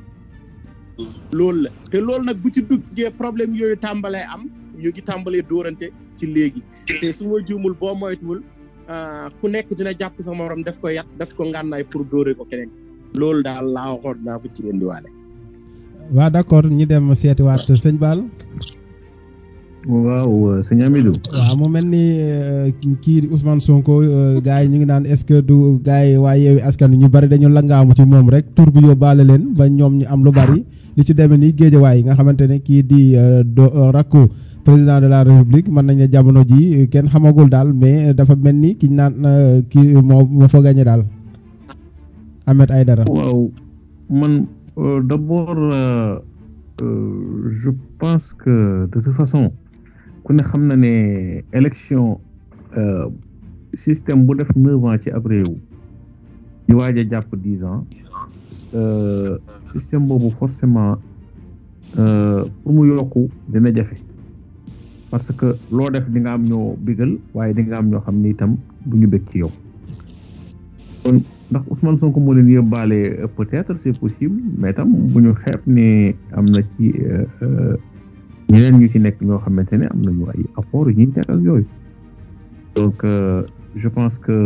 loolu la te loolu nag bu ci duggee problème yooyu tàmbalee am ñu ngi tàmbalee dóorante ci léegi te su ma juumul boo moytuwul ku nekk dina jàpp sa morom def ko yat def ko ngànnaay pour dóore ko keneen loolu daal laa waxoon naa ko ci indiwaale. waaw d'accord ñu dem seetiwaat sëñ Baal. waaw sëñ Amidou. waaw mu mel ni kii di Ousmane Sonko gars yi ñu ngi naan est-ce que du gars yi waa Yewwi Askan Wi ñu bari dañu langaamu ci moom rek tur bi yóbbaale leen ba ñoom ñu am lu bari li ci demee ni Géejawaay nga xamante ne kii di rakku. président de la république mën nañ ne jamono ji kenn xamagul daal mais dafa mel ni ki naan kii moo moo fa gagné daal Ahmed Aïdara waaw man d'abord je pense que de toute façon ku ne xam na ne élection système bu def neuf ans ci ab réew di waaj a jàpp dix ans système boobu forcément pour mu yokku dina jafe parce que loo def di nga am ñoo bigal waaye di nga am ñoo xam ni itam du ñu bëgg ci yow kon ndax Ousmane Sonko moo leen yóbbaale peut-être c'est possible mais tam bu ñu xeeb ne am na ci ñeneen ñu ci nekk ñoo xamante ne am nañu ay apport yu ñuy teg ak yooyu donc je pense que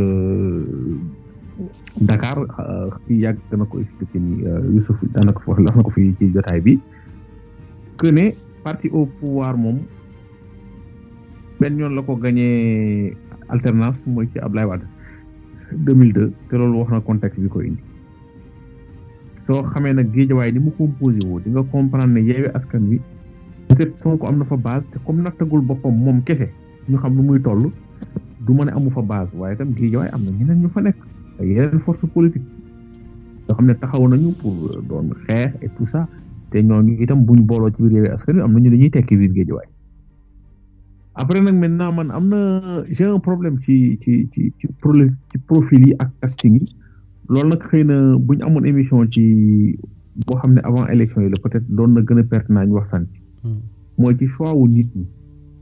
Dakar ci yàgg dana ko expliqué ni Youssouf daanaka wax na ko fi ci jotaay bi que ne parti au pouvoir moom benn yoon la ko gagné alternance mooy ci Ablaye Wade 2002 te loolu wax na contexte bi ko indi soo xamee nag géejawaay ni mu composé woo di nga comprendre ne yeewi askan wi peut-être Sonko am na fa base te comme nattagul boppam moom kese ñu xam lu muy toll du ma ne amu fa base waaye itam géejawaay am na ñeneen ñu fa nekk ak yeneen force politique yoo xam ne taxaw nañu pour doon xeex et tout ça te ñooñu itam buñ booloo ci biir yeewi askan wi am nañu dañuy tekki biir géejawaay après nag maintenant man am na j'ai un problème ci ci ci ci ci profil yi ak casting yi loolu nag xëy na bu ñu amoon émission ci boo xam ne avant élection yi la peut-être doon na gën a pertinent ñu waxtaan ci mooy ci choix wu nit ñi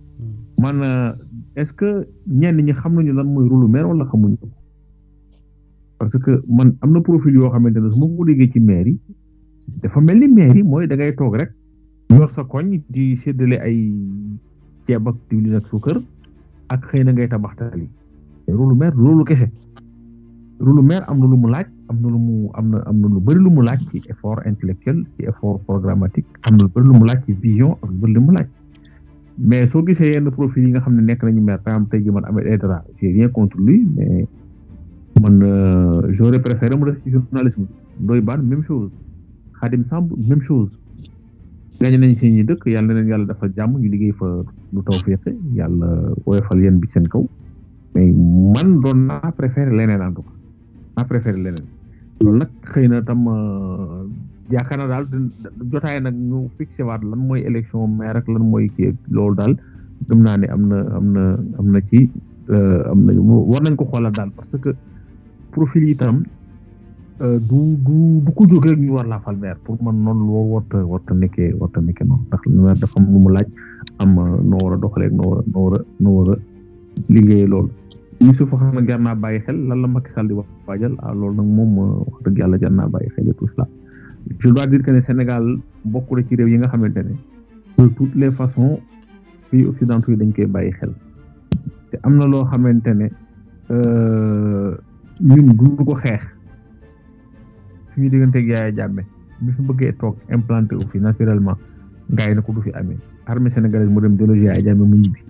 man est-ce que ñenn ñi xam nañu lan mooy rôle maire wala xamuñu ko parce que man am na profil yoo xamante ne su ma ko déggee ci maire yi dafa mel ni maire yi mooy da ngay toog rek yor sa koñ di séddale ay ceeb ak diwlin ak suukar ak xëy na ngay tabax tali rôle maire loolu kese rôle maire am na lu mu laaj am na lu mu am na am na lu bëri lu mu laaj ci effort intellectuel ci effort programmatique am na lu bëri lu mu laaj ci vision ak lu bëri lu mu laaj mais soo gisee yenn profil yi nga xam ne nekk nañu maire par exemple tey jii man Ahmed Aïdara j'ai rien contre lui mais man j'aurais préféré mu def ci journalisme Ndoye Bane même chose Khadim Samb même chose gañ nañ seen ñi dëkk yàlla na leen yàlla dafa jàmm ñu liggéey fa lu taw féexe yàlla woyofal yéen bi seen kaw mais man doon naa préféré leneen en tout cas naa préféré leneen loolu nag xëy na tam yaakaar na daal jotaay nag ñu fixé waat lan mooy élection maire ak lan mooy kii loolu daal gëm naa ne am na am na am na ci am na war nañ ko xoolal daal parce que profil yi tam du du du ko jóg rek ñu war laa fal maire pour man noonu loo warta warta nekkee warta nekkee noonu ndax maire dafa am lu mu laaj am noo war a doxalee noo war a noo war a noo war a liggéeyee loolu Youssouf xam na jar naa bàyyi xel lan la Macky Sall di wax waajal ah loolu nag moom wax dëgg yàlla jar naa bàyyi xel et tout cela je dois dire que ne Sénégal bokk na ci réew yi nga xamante ne de toutes les façons pays occidentaux yi dañ koy bàyyi xel te am na loo xamante ne ñun duñu ko xeex suñu digganteeg Yaya Jammeh bi fi bëggee toog implanté wu fi naturellement gars yi na ko du fi amee armée sénégalaise mu dem déloger Yaya Jammeh mu ñibbi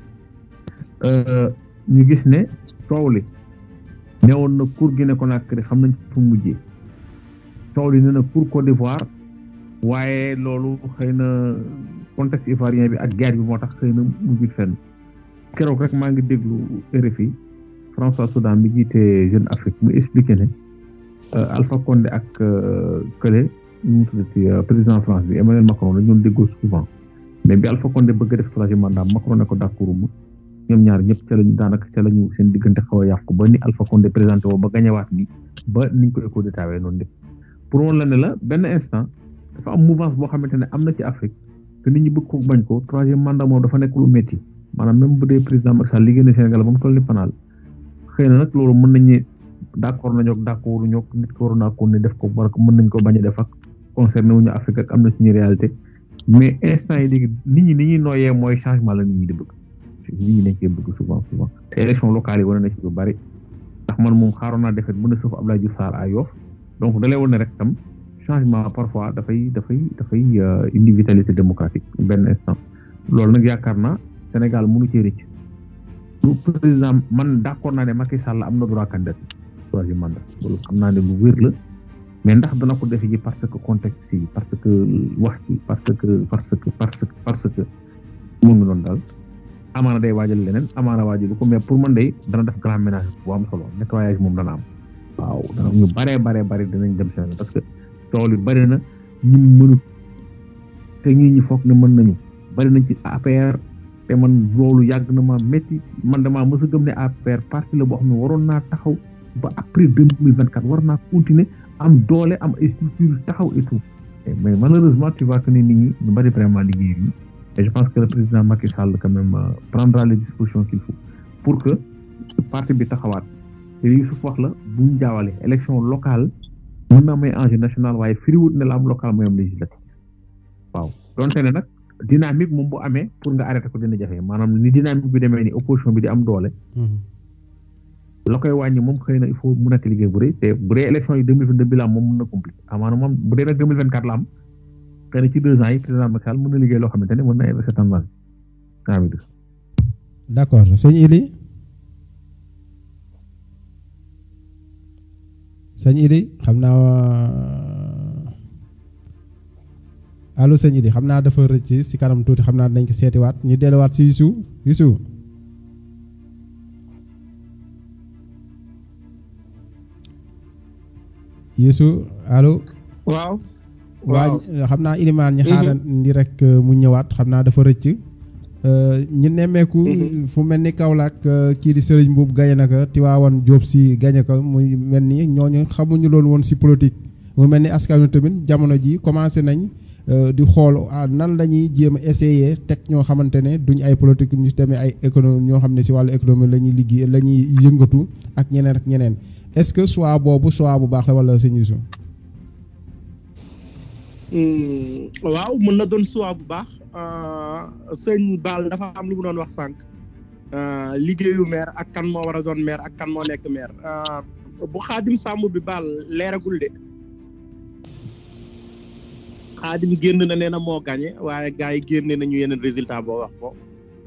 ñu gis ne coow li newoon na cour Guinée Conakry xam nañ fu mujjee coow li ne na cour Côte d'Ivoire waaye loolu xëy na contexte ivoirien bi ak guerre bi moo tax xëy na mujjul fenn keroog rek maa ngi déglu RFI François Soudan mi jiite Jeune Afrique mu expliqué ne Alpha Condé ak Kële ñu tuddati président France bi Emmanuel Macron dañu doon déggoo souvent mais bi Alpha Condé bëgg def troisième mandat Macron ne ko d'accord ma ñoom ñaar ñëpp ca lañu daanaka ca lañu seen diggante xaw a yàqu ba ni Alpha Condé présenté woo ba gañewaat ni ba niñ ko éco d'état noonu def pour woon la ne la benn instant dafa am mouvance boo xamante ne am na ci Afrique te nit ñi bëgg ko bañ ko troisième mandat moom dafa nekk lu métti maanaam même bu dee président Macky Sall liggéey na Sénégal ba mu toll ni panaal xëy na nag loolu mën nañu d'accord nañoo ak d'accord ñoo nit ko waroon naa ko ne def ko war mën nañ ko bañ a def ak concerné wuñu Afrique ak am na suñu réalité mais instant yi léegi nit ñi ni ñuy nooyee mooy changement la nit ñi di bëgg nit ñi dañ koy bëgg souvent souvent te élection locale yi wane na ci lu bari ndax man moom xaaroon naa defet mën a suuf Abdoulaye Diouf Sarr à Yoff donc dalee woon ne rek tam changement parfois dafay dafay dafay indi vitalité démocratique benn instant loolu nag yaakaar naa Sénégal mënu cee rëcc lu président man d'accord naa ne Macky Sall am na droit candidat troisième mandat loolu xam naa ne lu wér la mais ndax dana ko defe ji parce que contexte yi parce que wax ci parce que parce que parce que parce que mu ngi doon daal amaana day waajal leneen amaana waajal ko mais pour man day dana def grand ménage bu am solo nettoyage moom dana am waaw dana ñu baree baree bari dinañ dem seen parce que tool yi bari na ñun mënut te ñii ñi foog ne mën nañu bari nañ ci APR te man loolu yàgg na ma métti man damaa mës a gëm ne APR parti la boo xam ne waroon naa taxaw ba après deux mille vingt quatre war naa continuer am doole am ay structures taxaw et tout mais malheureusement tu vois que ni nit ñi ñu bari vraiment liggéey yi et je pense que le président Macky Sall quand même prendra les dispositions qu'il faut pour que parti bi taxawaat te li Youssouf wax la bu ñu jaawale élection locale mën na may enjeu national waaye firiwut ne la am local mooy am législative waaw donte ne nag dynamique moom bu amee pour nga arrêté ko dina jafe maanaam ni dynamique bi demee ni opposition bi di am doole la koy wàññi moom xëy na il faut mu nekk liggéey bu rëy te bu dee élection yi deux mille vingt deux bi la am moom mën na compliqué amaana moom bu dee nag deux mille vingt quatre la am xëy na ci deux ans yi président Macky Sall mën na liggéey loo xamante ne mën na inverser tendance bi d' accord sëñ Ili sëñ Idi xam naa allo sëñ Idi xam naa dafa rëcc si kanam tuuti xam naa dañ ko seetiwaat ñu delluwaat si Youssou Youssou Youssou allo. waaw. waaw xam naa ilimaan ñi xaaral ndi rek mu ñëwaat xam naa dafa rëcc. ñu nemmeeku. fu mel ni Kaolack kii di Serigne Mbuub gañe na ko Tiwaawan Jóob si gañe ko muy mel ni ñooñu xamuñu loolu woon si politique. mu mel ni askan wi tamit jamono ji commencé nañ di xool nan la ñuy jéem a essayer teg ñoo xamante ne duñ ay politique ñu demee ay économie ñoo xam ne si wàllu économie la ñuy liggéey la ñuy yëngatu ak ñeneen ak ñeneen est-ce que choix boobu choix bu baax la wala sëñ Youssou. waaw mën na doon choix bu baax sëñ Baal dafa am lu mu doon wax sànq liggéeyu maire ak kan moo war a doon maire ak kan moo nekk maire bu xaadim sàmm bi Baal leeragul de xaadim génn na nee na moo gagné waaye gars yi génne nañu yeneen résultat boo wax ko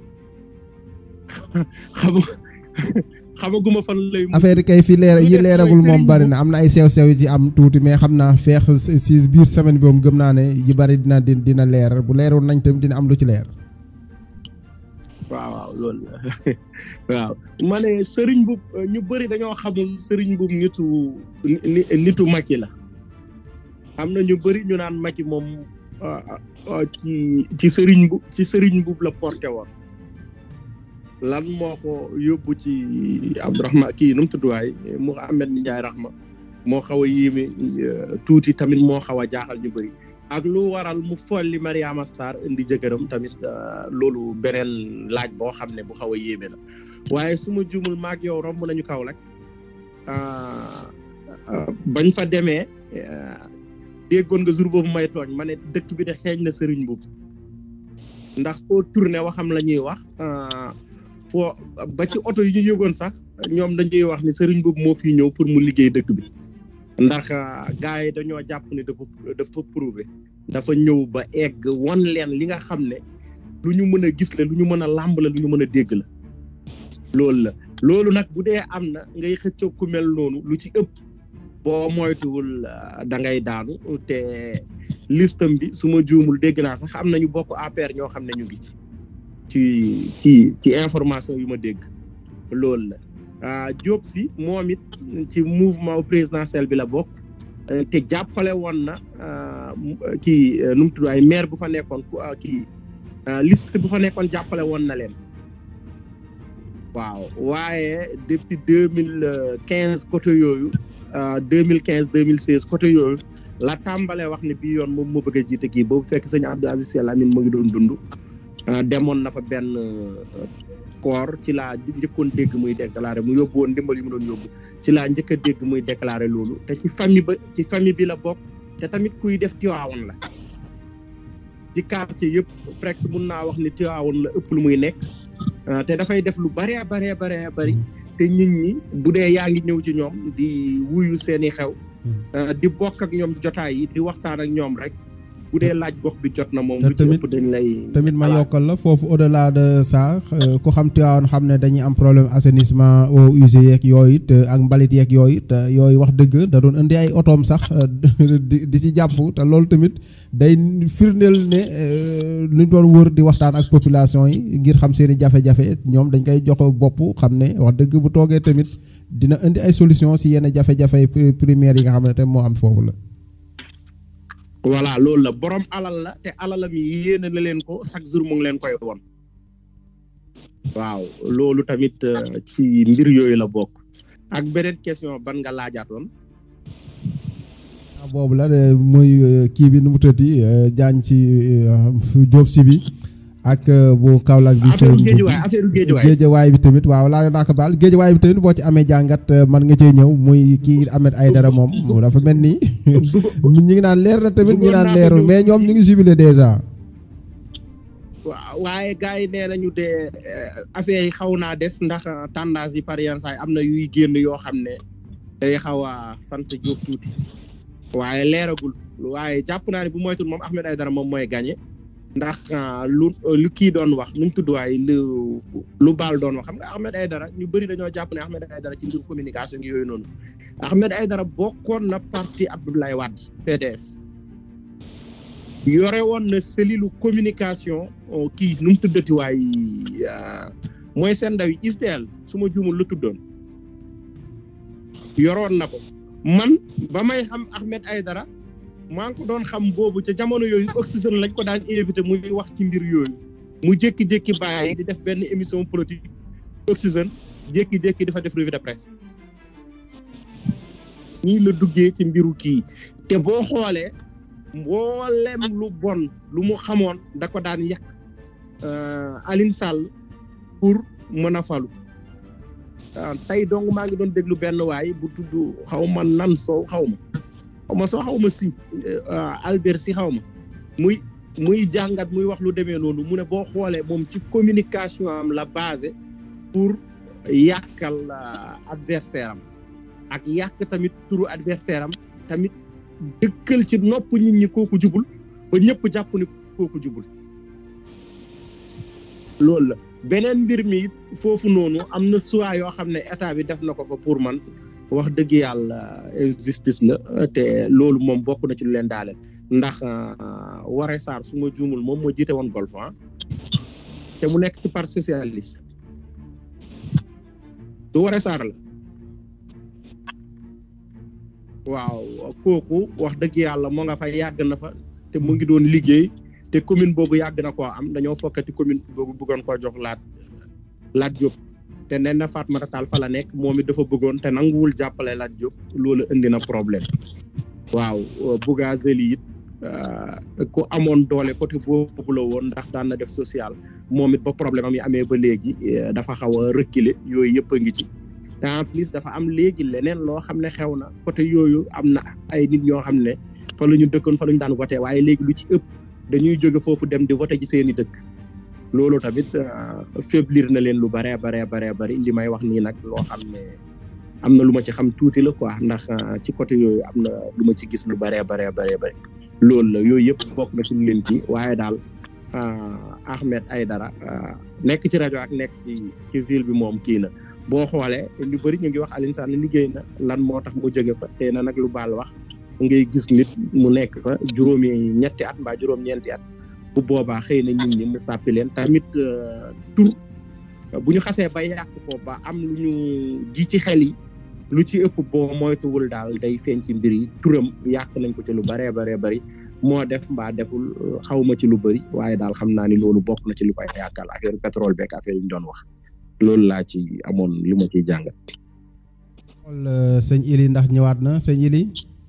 xam xamaguma fan lay. affaire yi kay fi leer yi leeragul moom bari na am na ay sew-sew yi ci am tuuti mais xam naa feex si biir semaine bi moom gëm naa ne yi bari dina dina leer bu leerul nañ tam dina am lu ci leer. waaw waaw loolu la waaw ma ne Serigne Mboup ñu bëri dañoo xamul Serigne Mboup nitu nitu Macky la am na ñu bëri ñu naan Macky moom ci ci Serigne Mboup ci Serigne Mboup la porté woon. lan moo ko yóbbu ci Abdourahmane kii nu mu tudd waay Mouhamed Ndiaye Rahma moo xaw a yéeme tuuti tamit moo xaw a jaaxal ñu bëri ak lu waral mu folli Mariama Sarr indi jëkkëram tamit loolu beneen laaj boo xam ne bu xaw a yéeme la waaye su ma juumul maag yow romb nañu kaw rek bañ fa demee déggoon nga jour boobu may tooñ ma ne dëkk bi de xeeñ na sëriñ boobu ndax foo tourné waxam la ñuy wax foo ba ci oto yi ñu yëgoon sax ñoom dañuy wax ni sëriñ boobu moo fi ñëw pour mu liggéey dëkk bi ndax gars yi dañoo jàpp ni dafa dafa prouvé dafa ñëw ba egg won leen li nga xam ne lu ñu mën a gis la lu ñu mën a làmb la lu ñu mën a dégg la loolu la loolu nag bu dee am na ngay xëccoo ku mel noonu lu ci ëpp boo moytuwul da ngay daanu te listam bi su ma juumul dégg naa sax am nañu bokk APR ñoo xam ne ñu ngi ci ci ci ci information yu ma dégg loolu la Diop si moom it ci mouvement présidentiel bi la bokk te jàppale woon na kii nu mu tudd ay maire bu fa nekkoon kii liste bu fa nekkoon jàppale woon na leen waaw waaye depuis deux mille quinze côté yooyu deux mille quinze deux mille seize côté yooyu la tàmbalee wax ne bii yoon moom moo bëgg a jiite kii boobu fekk sëñ Abdou Aziz Sy Al Amine mu ngi doon dund demoon na fa benn koor ci laa njëkkoon dégg muy déclaré mu yóbbu woon ndimbal yi mu doon yóbbu ci laa njëkk a dégg muy déclaré loolu te ci famille ba ci famille bi la bokk te tamit kuy def Tiwaawoon la ci quartier yëpp presque mun naa wax ni Tiwaawoon la ëpp lu muy nekk te dafay def lu baree baree baree bari te nit ñi bu dee yaa ngi ñëw ci ñoom di wuyu seeni xew di bokk ak ñoom jotaay yi di waxtaan ak ñoom rek bu dee laaj gox bi jot na moom. lu ci ëpp dañ lay. tamit ma yokkal la foofu au delà de ça ku xam Tivaouane xam ne dañuy am problème assainissement eaux usées yeeg yooyu te ak mbalit yeeg yooyu te yooyu wax dëgg da doon indi ay otoom sax di di si jàpp te loolu tamit day firndeel ne luñ doon wër di waxtaan ak population yi ngir xam seen i jafe-jafe ñoom dañ koy jox bopp xam ne wax dëgg bu toogee tamit dina indi ay solution si yenn jafe-jafe primaire yi nga xam ne te moo am foofu la. voilà loolu la borom alal la te alalam yi yéene na leen ko chaque jour mu ngi leen koy won waaw loolu tamit ci mbir yooyu la bokk ak beneen question ban nga laajaatoon boobu la de muy euh, kii bi nu mu tëddi jaañ si Jóob si bi ak euh, bu Kaolack bi affaire Serigne géejuwaay Mboup affaire géejuwaay géejawaay bi tamit waaw laa naa ko baal géejawaay bi tamit boo ci amee jàngat euh, man nga cee ñëw muy kii Ahmed Aïdara moom mu dafa mel ni ñu ngi naan leer na tamit ñu Bëggoon naan naa ko leerul ñëw mais ñoom ñu ngi jubilé déjà waaw waaye gars yi nee nañu de affaire yi xaw naa des ndax euh, tendance yi par yenn saa yi am na yuy génn yoo xam ne day xaw a sant Diop tuuti waaye leeragul waaye jàpp naa ne bu moytul moom Ahmed Aïdara moom mooy gagné ndax euh, lu lu kii doon wax nu mu tudd waaye lu lu baal doon wax xam nga Ahmed Aïdara ñu bëri dañoo jàpp ne Ahmed Aïdara ci mbiru communication gi yooyu noonu Ahmed Aïdara bokkoon na parti Abdoulaye Wade PDS yore woon na cellule communication oh, kii nu mu tuddati waay euh, mooy seen ndaw yi ISDL su ma juumul lu tuddoon yoroon na ko man ba may xam Ahmed Aïdara maa ngi ko doon xam boobu ca jamono yooyu oxygène lañ ko daan invité muy wax ci mbir yooyu mu jékki-jékki bàyyi di def benn émission politique oxygène jékki-jékki dafa def revue de presse ñii la duggee ci mbiru kii te boo xoolee mboolem lu bon lu mu xamoon da ko daan yàq euh, Aline Sall pour mën a falu ah, tey donc maa ngi doon déglu benn waay bu tudd xaw ma nan soow xaw ma xaw ma soo xaw ma si euh, Albert si xaw ma muy muy jàngat muy wax lu demee noonu mu ne boo xoolee moom ci communication am la basé pour yàqal euh, adversaire am ak yàq tamit turu adversaire am tamit dëkkal ci nopp nit ñi kooku jubul ba ñëpp jàpp ni kooku jubul loolu la beneen mbir mi it foofu noonu am na choix yoo xam ne état bi def na ko fa pour man wax dëgg yàlla justice la te loolu moom bokk na ci lu leen daale ndax Waré Sarr su ma juumul moom moo jiite woon golf ah te mu nekk ci parti socialiste du Waré Sarr la waaw kooku wax dëgg yàlla moo nga fa yàgg na fa te mu ngi doon liggéey te commune boobu yàgg na koo am dañoo fokkati commune boobu bëggoon koo jox laat laat Diop te nee na Fatmata Tall fa la nekk moom it dafa bëggoon te nanguwul jàppale laat Diop loolu indi na problème waaw Bougazeli it ku amoon doole côté boobu la woon ndax daan na def social moom it ba problème am yi amee ba léegi dafa xaw a reculer yooyu yëpp a ngi ci te en plus dafa am léegi leneen loo xam ne xew na côté yooyu am na ay nit ñoo xam ne fa la ñu dëkkoon fa la ñu daan voté waaye léegi lu ci ëpp dañuy jóge foofu dem di voté ci seeni dëkk loolu tamit faiblir na leen lu baree baree baree bari li may wax nii nag loo xam ne am na lu ma ci xam tuuti la quoi ndax ci côté yooyu am na lu ma ci gis lu baree baree baree bari loolu la yooyu yëpp bokk na ci lu leen ci waaye daal Ahmed Aïdara nekk ci rajo ak nekk ci ci ville bi moom kii na boo xoolee lu bëri ñu ngi wax Alioune Sall liggéey na lan moo tax mu jóge fa te na nag lu baal wax ngay gis nit mu nekk fa juróomi ñetti at mbaa juróom-ñeenti at bu boobaa xëy na nit ñi mu sàppi leen tamit tur bu ñu xasee ba yàq ko ba am lu ñu ji ci xel yi lu ci ëpp boo moytuwul daal day feeñ ci mbir yi turam yàq nañ ko ci lu baree baree bari moo def mbaa deful xawma ci lu bëri waaye daal xam naa ni loolu bokk na ci lu koy yàqal affaire pétrole beeg affaire yi ñu doon wax loolu laa ci amoon li ma ciy jàngat. xool sëñ Ili ndax ñëwaat na sëñ Ili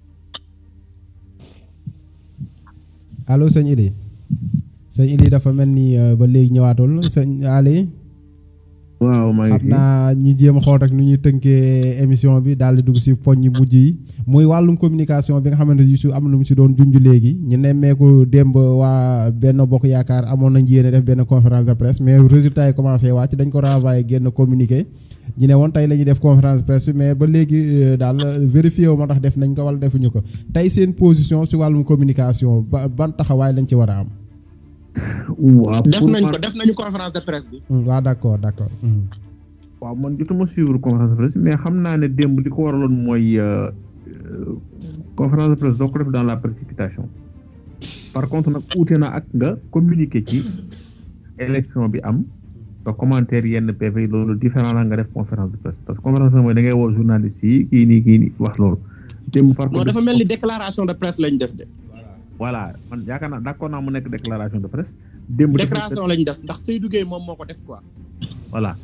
allo sëñ Ili sëñ Ili dafa mel ni ba léegi ñëwaatul sëñ Ali. waaw maa ngi xam naa ñu jéem a xool rek nu ñuy tënkee émission bi daal di dugg si poñ yi mujj yi muy wàllum communication bi nga xamante ni su am na mu si doon junj léegi ñu nemmeeku démb waa benn bokk yaakaar amoon nañ yéene def benn conférence de presse mais résultat yi commencé wàcc dañ ko renvoyé génn communiqué ñu ne woon tey la ñuy def conférence de presse mais ba léegi daal vérifié wu ma tax def nañ ko wala defuñu ko tey seen position si wàllum communication ba ban taxawaay lañ ci war a am. waaw def nañ ko def nañu conférence de presse bi. waaw d' accord d' accord. waaw man jotuma suivre conférence de presse mais xam naa ne démb li ko waraloon mooy conférence de presse doo ko def dans la précipitation par contre nag uute na ak nga communiquer ci élection bi am nga commentaire yenn PV loolu différent la nga def conférence de presse parce que conférence de presse mooy da ngay woo journaliste yi kii nii kii nii wax loolu. démb par non dafa mel ni déclaration de presse lañ def de. voilà man yaakaar naa d'accord naa mu nekk déclaration de presse. démb déclaration lañ def ndax Seydou Gueye moom moo ko def quoi. voilà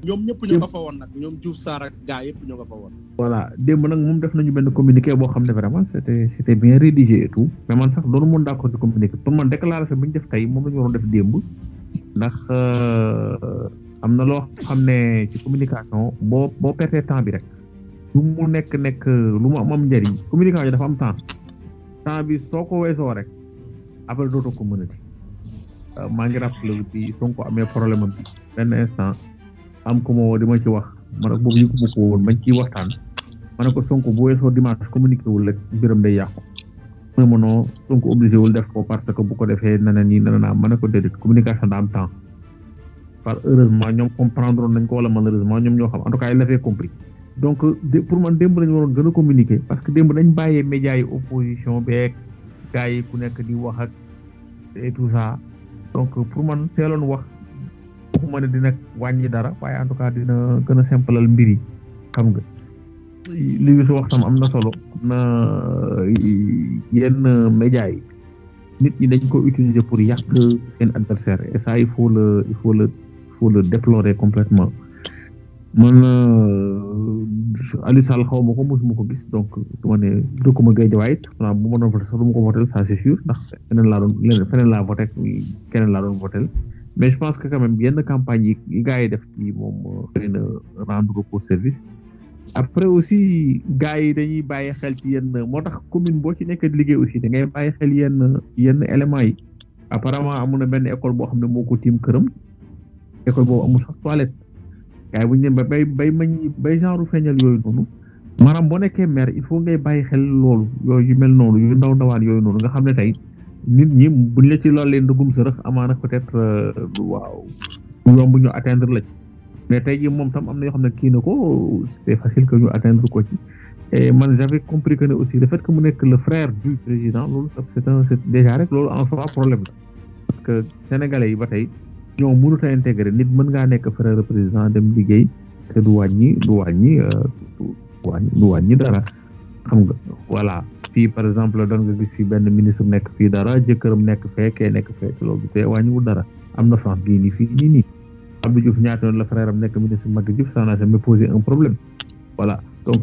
ñoom ñëpp ñu nga fa woon nag ñoom Diouf Sarr ak gaa yëpp ñu nga fa woon. voilà démb nag moom def nañu benn communiqué boo xam ne vraiment c' était c' était bien rédigé et tout mais man sax doonu mën d' accord ci communiqué pour man déclaration bi ñu def tey moom la ñu waroon def démb ndax am na loo xam ne ci communication boo boo pertee temps bi rek lu mu nekk nekk lu mu am am njëriñ communication dafa am temps temps bi soo ko weesoo rek après dootoo ko mënati maa ngi rappelé bi Sonko amee problème am bi benn instant am ko ma woo di ma ci wax ma ne boobu yëgu ma ko woon bañ ciy waxtaan ma ne ko Sonko bu weesoo dimanche communiqué wul rek mbiram day yàqu mu ne ma non Sonko obligé wul def ko parce que bu ko defee nana nii nana naa ma ne ko déedéet communication daa am temps par heureusement ñoom comprendre nañ ko wala malheureusement ñoom ñoo xam en tout cas il l'avait compris donc pour man démb lañu waroon gën a communiquer parce que démb dañ bàyyee médias yi opposition beeg gars yi ku nekk di wax ak et tout ça donc pour man teeloon wax waxuma ne dina wàññi dara waaye en tout cas dina gën a simplal mbir yi xam nga li bi su wax tam am na solo na yenn médias yi nit ñi dañ ko utiliser pour yàq seen adversaire et ça il faut le il faut le il faut le déplorer complètement man Aliou Sall xaw ma ko mosuma ko gis donc du ma ne dëkkuma Guédiawaye it xanaa bu ma doon voté sax du ma ko voté ça c'est sûr ndax feneen laa doon leneen feneen laa voté keneen laa doon voté mais je pense que quand même yenn campagne yi yi gars yi def ci moom xëy na rendre ko service après aussi gars yi dañuy bàyyi xel ci yenn moo tax commune boo ci nekk di liggéey aussi da ngay bàyyi xel yenn yenn éléments yi apparemment amu na benn école boo xam ne moo ko tiim këram école boobu amul sax toilette gars yi bu ñu dem ba bay bay mañ bay genre feeñal yooyu noonu maanaam boo nekkee maire il faut ngay bàyyi xel loolu yooyu yu mel noonu yu ndaw ndawaan yooyu noonu nga xam ne tey nit ñi buñ la ci lool leen dugum sërëx amaana peut-être waaw yomb ñu atteindre la ci mais tey jii moom tam am na yoo xam ne kii na ko c'était facile que ñu atteindre ko ci et man j'avais compris que ne aussi le fait que mu nekk le frère du président loolu c'est un c'est déjà rek loolu en soi problème la parce que sénégalais yi ba tey ñoo mënut a intégré nit mën ngaa nekk frère président dem liggéey te du wàññi du wàññi du wàññi du wàññi dara xam nga voilà fii par exemple doon nga gis fii benn ministre nekk fii dara jëkkëram nekk fee kee nekk fee te loolu te wàññiwul dara am na France gii nii fii nii nii Abdou Diouf ñaata yoon la frère am nekk ministre Macky Diouf ça n'a jamais posé un problème voilà donc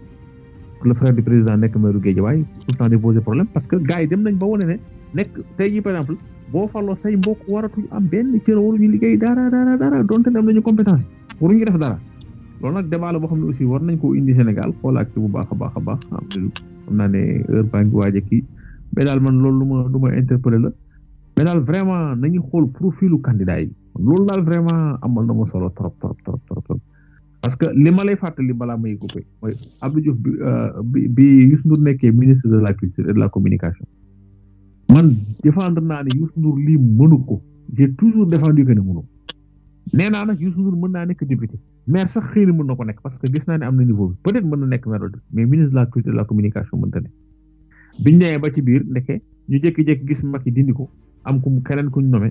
le frère du président nekk maire Guédiawaye tout le temps di poser problème parce que gars yi dem nañ ba wane ne nekk tey jii par exemple boo farloo say mbokk waratuñ am benn cër waruñu liggéey dara dara dara donte ne am nañu compétence waruñu def dara loolu nag débat la boo xam ne aussi war nañ ko indi Sénégal xoolaat ci bu baax a baax a baax xam naa ne heure baa ngi waaj a kii mais daal man loolu lu ma lu ma interpellé la mais daal vraiment nañu xool profilu candidat yi loolu daal vraiment amal na ma solo trop trop trop trop trop parce que li ma lay fàttali balaa may coupé mooy Abdou Diouf bi bi bi Youssou Ndour nekkee ministre de la culture et de la communication man défendre naa ne Youssou Ndour lii mënu ko j'ai toujours défendu que ne mënu nee naa nag Youssou Ndour mën naa nekk député maire sax xëy na mën na ko nekk parce que gis naa ne am na niveau bi peut-être mën na nekk maire mais ministre de la culture et de la communication mënta ne biñ ñëwee ba ci biir ndeke ñu jékki-jékki gis Macky dindi ko am ku keneen kuñ nommé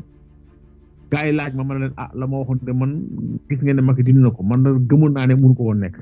gaa yi laaj ma ma ne leen ah la ma waxoon de man gis ngeen ne Macky dindi na ko man na gëmoon naa ne mënu ko woon nekk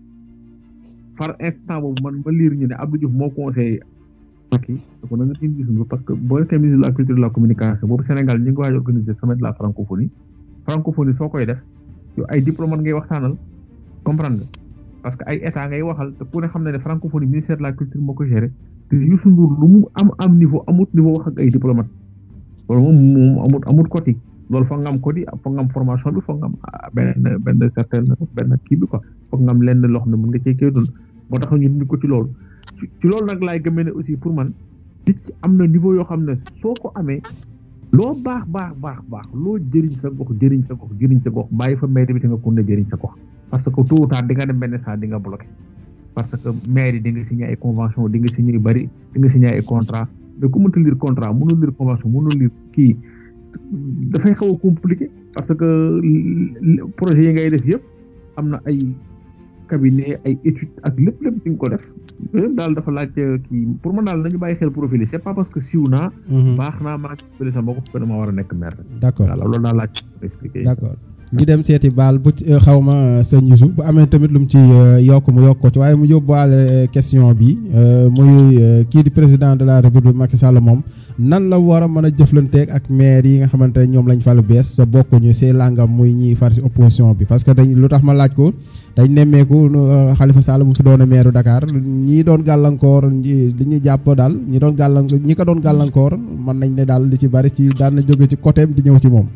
far instant boobu man ma liir ñu ne Abdou Diouf moo conseillé Macky ko na nga dindi Youssou Ndour parce que boo nekkee ministre de la culture et de la communication boobu Sénégal ñu ngi waaj organiser semaine de la francophonie francophonie soo koy def yow ay diplomate ngay waxtaanal comprendre nga parce que ay état ngay waxal te ku ne xam na ne francophonie ministère de la culture moo ko géré te Youssou Ndour lu mu am am niveau amut niveau wax ak ay diplomate loolu moom moom amut amut côté loolu foog nga am côté foog nga am formation bi foog nga am benn benn certaine benn kii bi quoi foog nga am lenn loo xam ne mën nga cee kii dund moo tax ñu dindi ko ci loolu ci loolu nag laay gëmee ne aussi pour man nit ki am na niveau yoo xam ne soo ko amee loo baax baax baax baax loo jëriñ sa gox jëriñ sa gox jëriñ sa gox bàyyi fa maire bi te nga kon ne jëriñ sa gox parce que tôt ou tard di nga dem benn saa di nga bloqué parce que maire yi di nga signé ay convention di nga signé yu bëri di nga signé ay contrat mais ku mënta lire contrat mënul lire convention mënul lire kii dafay xaw a compliqué parce que projet yi ngay def yëpp am na ay cabinet ay étude ak lépp lépp di nga ko def daal dafa laaj kii pour man daal nañu bàyyi xel profil yi c'est pas parce que siw naa baax naa maa ngi sa mbokk ko dama war a nekk maire d'accord voilà loolu daal laaj expliqué d'accord ñu dem seeti baal bu ci xaw ma sëñ Youssou bu amee tamit lu mu ci yokk mu yokk ko ci waaye mu yóbbuwaale question bi muy kii di président de la république Macky Sall moom nan la war a mën a jëflanteeg ak maire yi nga xamante ne ñoom lañ fal bees sa bokkuñu see langam muy ñiy far ci opposition bi parce que dañ lu tax ma laaj ko dañ nemmeeku Khalifa Sall bu fi doon maire Dakar ñi doon gàllankoor li ñu jàpp daal ñi doon gàllankoor ñi ko doon gàllankoor mën nañ ne daal li ci bari ci daan na jóge ci côté di ñëw ci moom.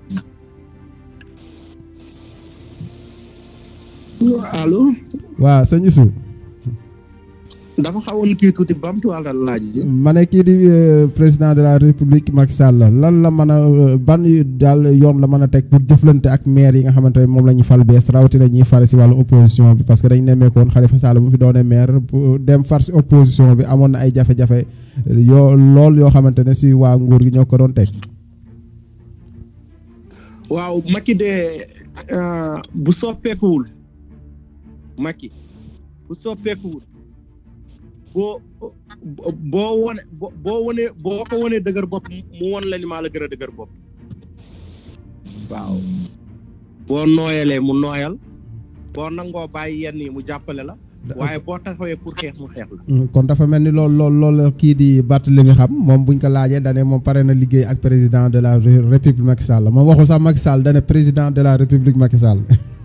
allo. waaw sëñ Youssou. dafa xawoon kii tuuti bamtuwaalal laaj ji. ma ne kii di président de la république Macky Sall lan la mën a ban daal yoon la mën a teg pour jëflante ak maire yi nga xamante ne moom la ñu fal bees rawatina ñuy fare si wàllu opposition bi parce que dañ nemmeekoon Khalifa Sall bu fi doonee maire dem far si opposition bi amoon na ay jafe-jafe yoo lool yoo xamante ne si waa nguur gi ñoo ko doon teg. waaw Macky de bu soppeekuwul Macky bu soppeekuwul. boo boo wone boo wone boo ko wonee dëgër bopp mu won la ni maa la gën a dëgër bopp waaw boo nooyalee mu nooyal boo nangoo bàyyi yenn yi mu jàppale la waaye boo taxawee pour xeex mu xeex la kon dafa mel ni lool lool lool kii di Barthélémy xam moom buñ ko laajee dane moom pare na liggéey ak président de la république Macky Sall moom waxul sax Macky Sall dane président de la république Macky Sall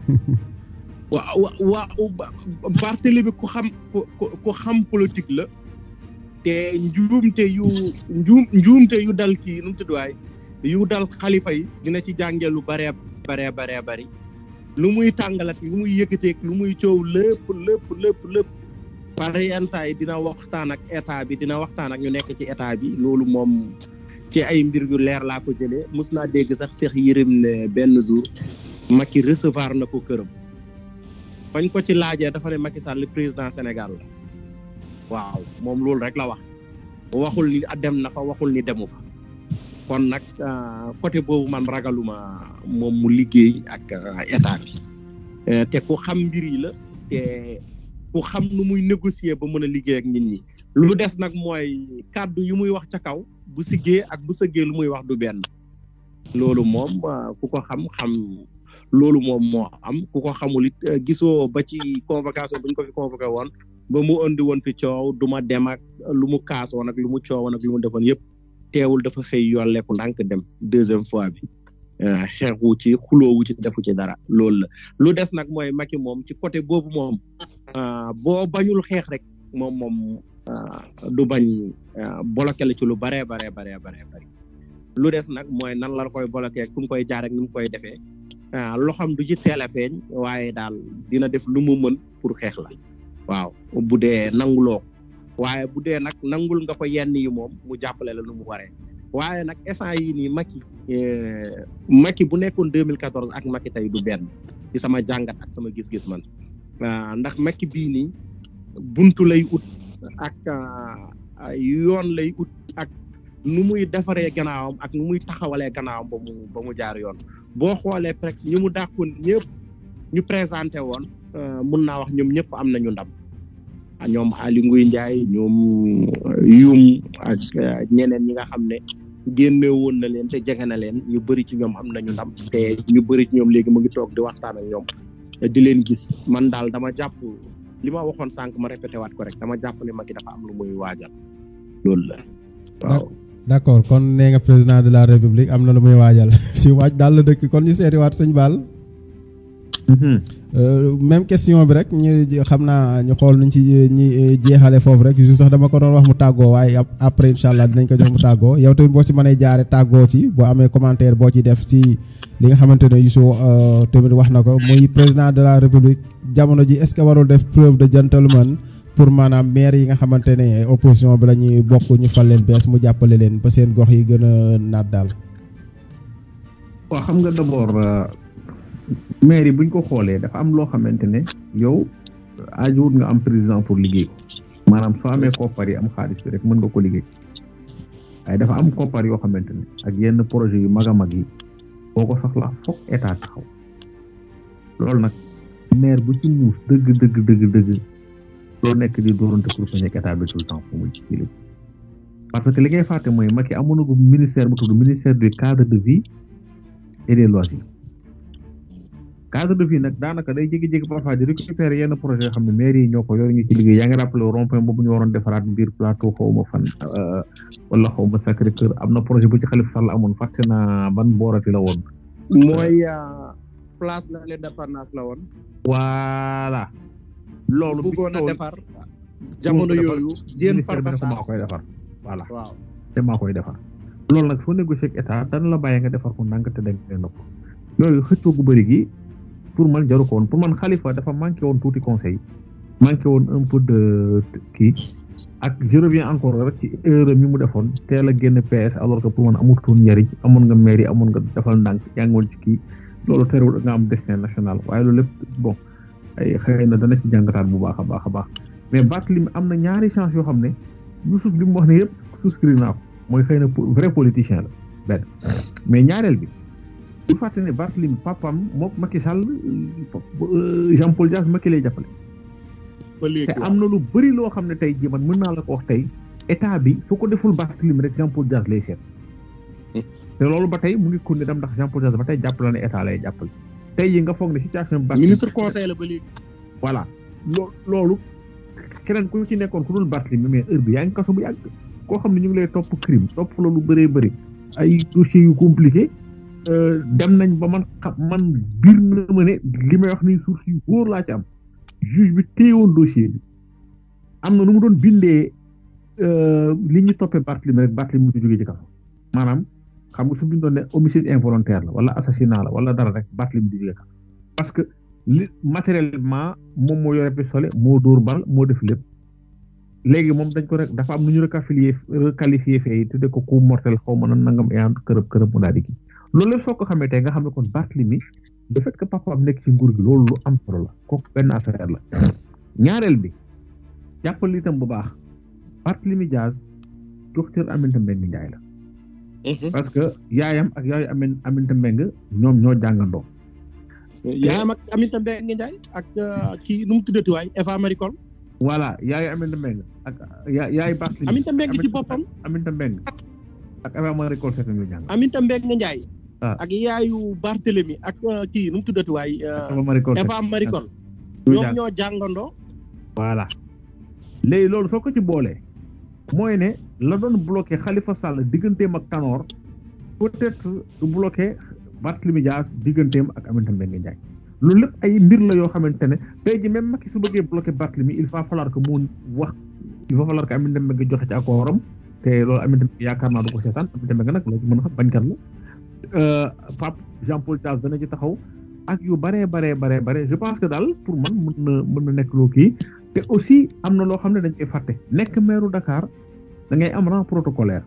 waaw waaw Barthélemy ku xam ku ku xam politique la te njuumte yu njuum njuumte yu dal kii nu mu tudd waay yu dal xalifa yi dina ci jàngee lu baree baree baree bari lu muy tàngalat lu muy yëkkateeg lu muy coow lépp lépp lépp lépp par yenn saa yi dina waxtaan ak état bi dina waxtaan ak ñu nekk ci état bi loolu moom ci ay mbir yu leer laa ko jëlee mos naa dégg sax Cheikh Yérim ne benn jour Macky recevoir na ko këram. bañ ko ci laajee dafa ne Macky Sall président Sénégal la waaw moom loolu rek la wax waxul ni dem na fa waxul ni demu fa kon nag côté boobu man ragaluma moom mu liggéey ak état bi te ku xam mbir yi la te ku xam nu muy négocier ba mën a liggéey ak nit ñi lu des nag mooy kàddu yu muy wax ca kaw bu siggee ak bu sëggee lu muy wax du benn loolu moom ku ko xam xam loolu moom moo am ku ko xamul it gisoo ba ci convocation bu ñu ko fi convoqué woon ba mu andi woon fi coow du ma dem ak lu mu kaasoon ak lu mu coowoon ak lu mu defoon yëpp teewul dafa xëy yolleeku ndànk dem deuxième fois bi xeexu ci xuloowu ci defu ci dara loolu la lu des nag mooy Macky moom ci côté boobu moom boo bañul xeex rek moom moom du bañ bloqué la ci lu baree baree baree baree bari lu des nag mooy nan la koy bloqué ak fu mu koy jaar ak ni mu koy defee loxam du ci teel a feeñ waaye daal dina def lu mu mën pour xeex la waaw bu dee nanguloo waaye bu dee nag nangul nga ko yenn yi moom mu jàppale la nu mu waree waaye nag instant yii nii Macky Macky bu nekkoon 2014 ak Macky tey du benn ci sama jàngat ak sama gis-gis man ndax Macky bii nii buntu lay ut ak yoon lay ut ak nu muy defaree gannaawam ak nu muy taxawalee gannaawam ba mu ba mu jaar yoon boo xoolee presque ñu mu dàkkoon ñëpp ñu présenté woon mun naa wax ñoom ñëpp am nañu ndam ñoom Aly Ngouille Ndiaye ñoom Youm ak ñeneen ñi nga xam ne génne woon na leen te jege na leen ñu bëri ci ñoom am nañu ndam te ñu bëri ci ñoom léegi mu ngi toog di waxtaan ak ñoom di leen gis man daal dama jàpp li ma waxoon sànq ma répété waat ko rek dama jàpp ne Macky dafa am lu muy waajal loolu la waaw. d'accord kon nee nga président de la république am na lu muy waajal si waaj daal la dëkk kon ñu seetiwaat sëñ Baal. même question bi rek ñu xam naa ñu xool nuñ ci ñi jeexale foofu rek ju sax dama ko doon wax mu tàggoo waaye après incha allah dinañ ko jox mu tàggoo yow tamit boo ci mënee jaare tàggoo ci boo amee commentaire boo ci def ci li nga xamante ne Youssou tamit wax na ko muy président de la république jamono ji est-ce que warul def preuve de gentleman pour maanaam maire yi nga xamante ne opposition bi la ñuy bokk ñu fal leen bees mu jàppale leen ba seen gox yi gën a naat daal. waaw xam nga d'abord maire yi buñ ko xoolee dafa am loo xamante ne yow aajowut nga am président pour liggéey ko maanaam soo amee koppar yi am xaalis bi rek mën nga ko liggéey waaye dafa am koppar yoo xamante ne ak yenn projet yu mag a mag yi boo ko soxlaa foog état taxaw loolu nag maire bu ci muus dëgg dëgg dëgg dëgg doo nekk di doorante pour bañ ak état bi tout le temps fu muy jëlee parce que li ngay fàtte mooy Macky amoon na ko ministère bu tudd ministère du cadre de vie et des loisirs cadre de vie nag daanaka day jékki-jékki parfois di récupérer yenn projet yoo xam ne mairie yi ñoo ko yor ñu ci liggéey yaa ngi rappelé rond point boobu ñu waroon defaraat mbir plateau xaw ma fan wala xaw ma Sacré Cœur am na projet bu ci Khalifa Sall amoon fàtte naa ban boorati la woon. mooy place de l'indépendance la woon. voilà. loolu bëggoon a defar. jamono yooyu jéem Farba maa Sarr koy defar voilà waaw. te maa koy defar loolu nag soo négocier ak état dana la bàyyi nga defar ko ndànk te danga koy nopp yooyu xëccoo gu bëri gi pour man jaru ko woon pour man Khalifa dafa manqué woon tuuti conseil manqué woon un peu de kii ak je reviens encore rek ci erreur mi mu defoon teel a génn PS alors que pour man amutoon njariñ amoon nga mairie amoon nga defal ndànk yaa ngi woon ci kii loolu terewul nga am destin national waaye loolu lépp bon ay xëy na dana ci jàngataat bu baax a baax a baax mais Barthélémy am na ñaari chance yoo xam ne Youssouf li mu wax ne yëpp souscrire naa ko mooy xëy na vrai politicien la benn mais ñaareel bi bu fàtte ne Barthélémy papam moom Macky Sall Jean Paul Dias Macky lay jàppale ba léegi te am na lu bëri loo xam ne tey jii man mën naa la ko wax tey état bi su ko deful Barthélémy rek Jean Paul Dias lay seet te loolu ba tey mu ngi continuer dem ndax Jean Paul Dias ba tey jàppale ne état lay jàppale tey yi nga foog ne situation bi ministre conseil la ba léegi. voilà loo loolu keneen ku ci nekkoon ku dul Barthélémy mais heure bi yaa ngi kaso bu yàgg koo xam ne ñu ngi lay topp crime topp la lu bëree bëri ay dossiers yu compliqué dem nañ ba man xam man biir na ma ne li may wax ni source yu wóor laa ci am juge bi téyewoon dossier bi am na nu mu doon bindee li ñu toppee Barthélémy rek Barthélémy du jógee ci kaso maanaam xam nga su bindoon ne homicide involontaire la wala assassinat la wala dara rek Barthélémy du jógee kaso parce que li matériellement moom moo yore pistolet moo dóor bal moo def lépp léegi moom dañ ko rek dafa am nu ñu requalifié requalifié fee tudde ko coup mortel xaw ma na nangam ayaan kërëb kërëb mu daal di kii loolu lépp soo ko xamee tey nga xam ne kon Barthélémy le fait que papa am nekk ci nguur gi loolu lu am solo la kooku benn affaire la ñaareel bi jàppal itam bu baax Barthélémy Dias docteur Aminata Mbengue Ndiaye la parce que yaayam ak yaayu Amin Aminata Mbengue ñoom ñoo jàngandoo yaayam ak Aminata Mbengue Ndiaye ak kii nu mu tuddati waay Eva Marie Coll voilà yaayu Aminata Mbengue ak ya yaayu Barthélémy Aminata Mbengue ci boppam Aminata Mbengue ak Eva Marie Coll Seck ñu jàng Aminata Mbengue Ndiaye Ah. ak yaayu Barthélémy ak kii nu mu tuddati waay Eva Marie Coll Seck Eva Marie Coll ñu ñoom jàng ñoo jàngandoo voilà léegi loolu soo ko ci boolee mooy ne la doon bloqué Khalifa Sall digganteem ak Tanor peut-être du bloqué Barthélémy Dias digganteem ak Aminata Mbengue Ndiaye loolu lépp ay mbir la yoo xamante ne tey ji même Macky su bëggee bloqué Barthélémy il va falloir que mu wax il va falloir que Aminata Mbengue joxe ci accordam te loolu Aminata Mbengue yaakaar naa du ko seetaan Aminata Mbengue nag loolu mën a xam bañkat la Pape Jean Paul Dias dana ci taxaw ak yu baree baree baree bare je pense que daal pour man mën na mën na nekk loo kii te aussi am na loo xam ne dañ koy fàtte nekk maire Dakar da ngay am rang protocolaire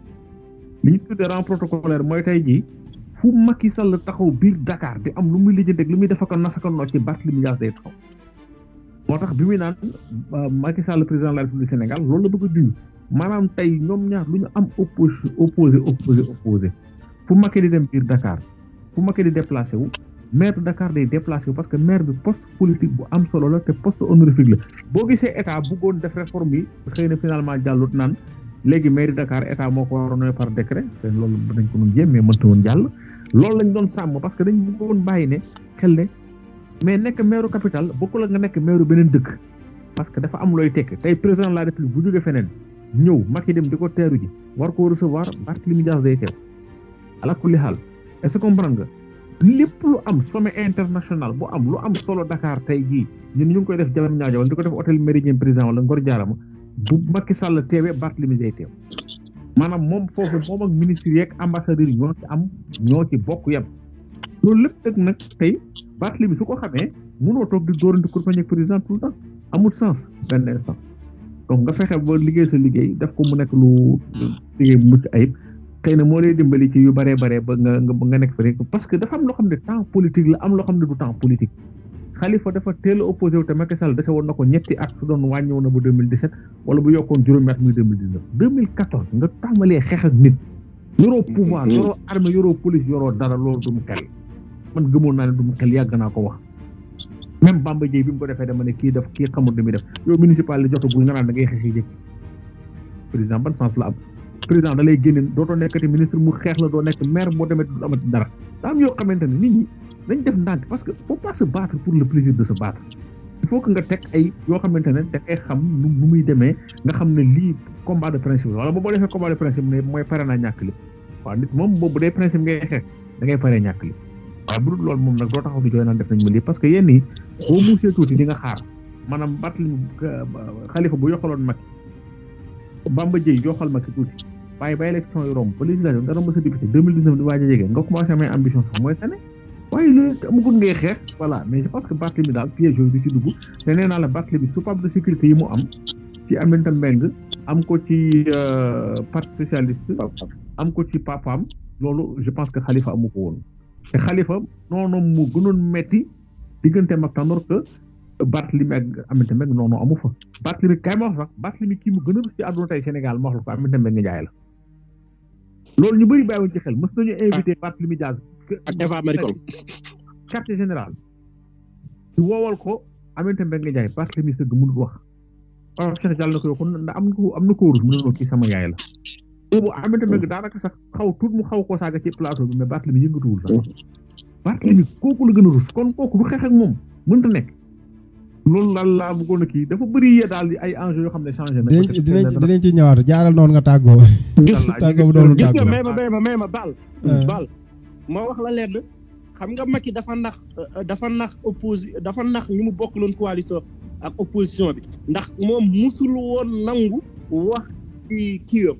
li ñu tuddee rang protocolaire mooy tey jii fu Macky Sall taxaw biir Dakar di am lu muy lijjanti ak lu muy defaka nasaka noo ci Barthélémy Dias day taxaw moo tax bi muy naan euh, Macky Sall président de la République du Sénégal loolu la bëgg a junj maanaam tey ñoom ñaar lu ñu am opposé opposé opposé opposé fu Macky di dem biir Dakar fu Macky di déplacé wu maire de Dakar day déplacé wu parce que maire bi poste politique bu am solo la te poste honorifique la boo gisee état bëggoon def réforme yi xëy na finalement jàllut naan léegi maire de Dakar état moo ko waroon par décret te loolu dañ ko doon jéem mais mënta woon jàll loolu lañ doon sàmm parce que dañ bëggoon bàyyi ne xel ne mais nekk maire capital bokkul ak nga nekk maire beneen dëkk parce que dafa am looy tekk tey président de la république bu jógee feneen ñëw Macky dem di ko teeru ji war koo recevoir Barthélémy Dias day teew ala kulli xaal est-ce que comprendre nga lépp lu am sommet international bu am lu am solo Dakar tey jii ñun ñu ngi koy def jalam ñaajo wala di ko def hôtel Méridien président wala Ngor Jaarama bu Macky Sall teewee Barthélémy day teew maanaam moom foofu moom ak ministre yeeg ambassadeurs yi ñoo ci am ñoo ci bokk yem loolu lépp nag nag tey Barthélémy su ko xamee mënoo toog di dóorante kurpañ ak président tout le temps amul sens benn instant donc nga fexe ba liggéey sa liggéey def ko mu nekk lu liggéey bu mucc ayib xëy na moo lay dimbali ci yu baree baree ba nga nga nga nekk fa rek parce que dafa am loo xam ne temps politique la am loo xam ne du temps politique Khalifa dafa teel a opposé wu te Macky Sall dese woon na ko ñetti at su doon wàññi woon na ba 2017 wala bu yokkoon juróomi at muy 2019 2014 nga tàmbalee xeex ak nit yoroo pouvoir yoroo armée yoroo police yoroo dara loolu du mu xel man gëmoon naa ne du mu xel yàgg naa ko wax même Bamba Dièye bi mu ko defee dama ne kii def kii xamul li muy def yow municipal li jotagul nga naan da ngay xeex yi jëkk président ban sens la am président da lay génne dootoo nekkati ministre mu xeex la doo nekk maire boo demee du amati dara daa am yoo xamante ne nit ñi nañ def ndànk parce que faut pas se battre pour le plaisir de se battre il faut que nga teg ay yoo xamante ne da ngay xam nu nu muy demee nga xam ne lii combat de principe la wala boo defee combat de principe ne mooy pare naa ñàkk li waaw nit moom boobu dee principe ngay xeex da ngay paree ñàkk li waaye bu dul loolu moom nag doo taxaw di jooy naan def nañ ma lii parce que yenn yi boo muusee tuuti di nga xaar maanaam Barthélémy Khalifa bu yokkaloon Macky Bamba Dièye yokkal Macky tuuti waaye ba élection yi romb ba législative nga romb sa député 2019 di waaj a jege nga commencé amee ambition sax mooy tane waaye loolu amagul ngay xeex voilà mais je pense que Barthélémy daal piège yooyu du ci dugg te nee naa la Barthélémy soupape de sécurité yi mu am ci Aminata Mbengue am ko ci parti socialiste am ko ci papaam loolu je pense que Khalifa amu ko woon te Khalifa noonu mu gënoon metti digganteem ak Tanor que Barthélémy ak Aminata Mbengue noonu amu fa Barthélémy kay ma wax sax Barthélémy kii mu gën a rus ci àdduna tey Sénégal ma wax la ko Aminata Mbengue Ndiaye la loolu ñu bëri bàyyiwuñ ci xel mës nañu invité Barthélémy Diaz ak Eva Marie Coll quartier général ñu woowal ko Aminata Mbengue Ndiaye Barthélémy sëgg mënul wax Pape Cheikh Diallo na ko yow kon ndax am na ko am na ko rus mu ne noonu kii sama yaay la boobu Aminata Mbengue daanaka sax xaw tuut mu xaw koo saaga ci plateau bi mais Barthélémy yëngatuwul sax Barthélémy kooku la gën a rus kon kooku du xeex ak moom mënta nekk loolu daal laa bëggoon a kii dafa bëri yee daal di ay enjeux yoo xam ne changé na. dinañ ci dinañ ci dinañ ci ñëwaat jaaral noonu nga tàggoo. gis tàggoo bu doonu gis nga tàggoo. may ma may ma may ma baal baal ma wax la lenn xam nga Macky dafa nax dafa nax opposi dafa nax ñu mu bokkaloon coalition ak opposition bi ndax moom musul woon nangu wax ci kii yëpp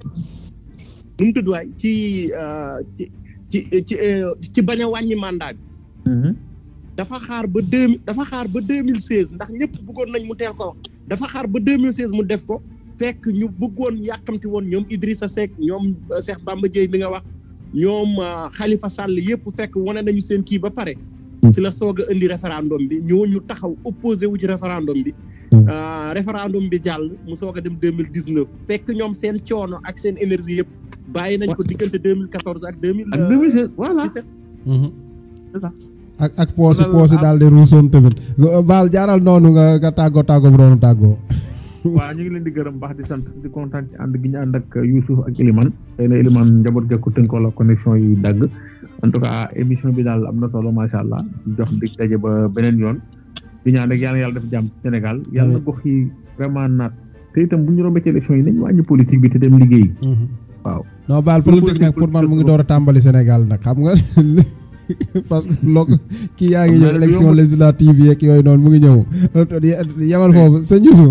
nu mu tudd waay ci euh, ci ci ci euh, ci bañ a wàññi mandat bi dafa xaar ba deux dafa xaar ba deux mille seize ndax ñëpp bëggoon nañ mu teel ko wax dafa xaar ba deux mille seize mu def ko fekk ñu bëggoon yàkkamti woon ñoom Idrissa Seck ñoom euh, Cheikh Bamba Dièye mi nga wax ñoom euh, Khalifa Sall yëpp fekk wane nañu seen kii ba pare ci la soog a indi référendum bi ñooñu taxaw opposé wu ci référendum bi euh, référendum bi jàll mu soog a dem deux mille dix neuf fekk ñoom seen coono ak seen énergie yëpp bàyyi nañ ko diggante deux mille quatorze ak deux mille ak 2016 voilà. Mhm. ça. ak ak poosi Loolu poosi ah. daal di ruusoon tamit baal jaaral noonu nga nga tàggoo tàggoo bu doonu tàggoo. waaw ñu ngi leen di gërëm baax di sant di kontaan ci ànd gi ñu ànd ak Youssouf ak Elimane xëy na Elimane njaboot gekku tënkoo la connexion yi dagg en tout cas émission bi daal am na solo macha allah jox dig daje ba beneen yoon di ñaan rek yàlla yàlla def jàmm ci Sénégal yàlla na gox yi vraiment naat te itam bu ñu rombee ci élection yi nañ wàññi politique bi te dem liggéey waaw non baal Pour politique nag politique pour man mu ngi politique door a tàmbali Sénégal nag xam nga parce que loo kii yaa ngi Xam ñëw naa ne élection yomb. législative yeeg yooyu noonu mu ngi ñëw yemal foofu sëñ Youssou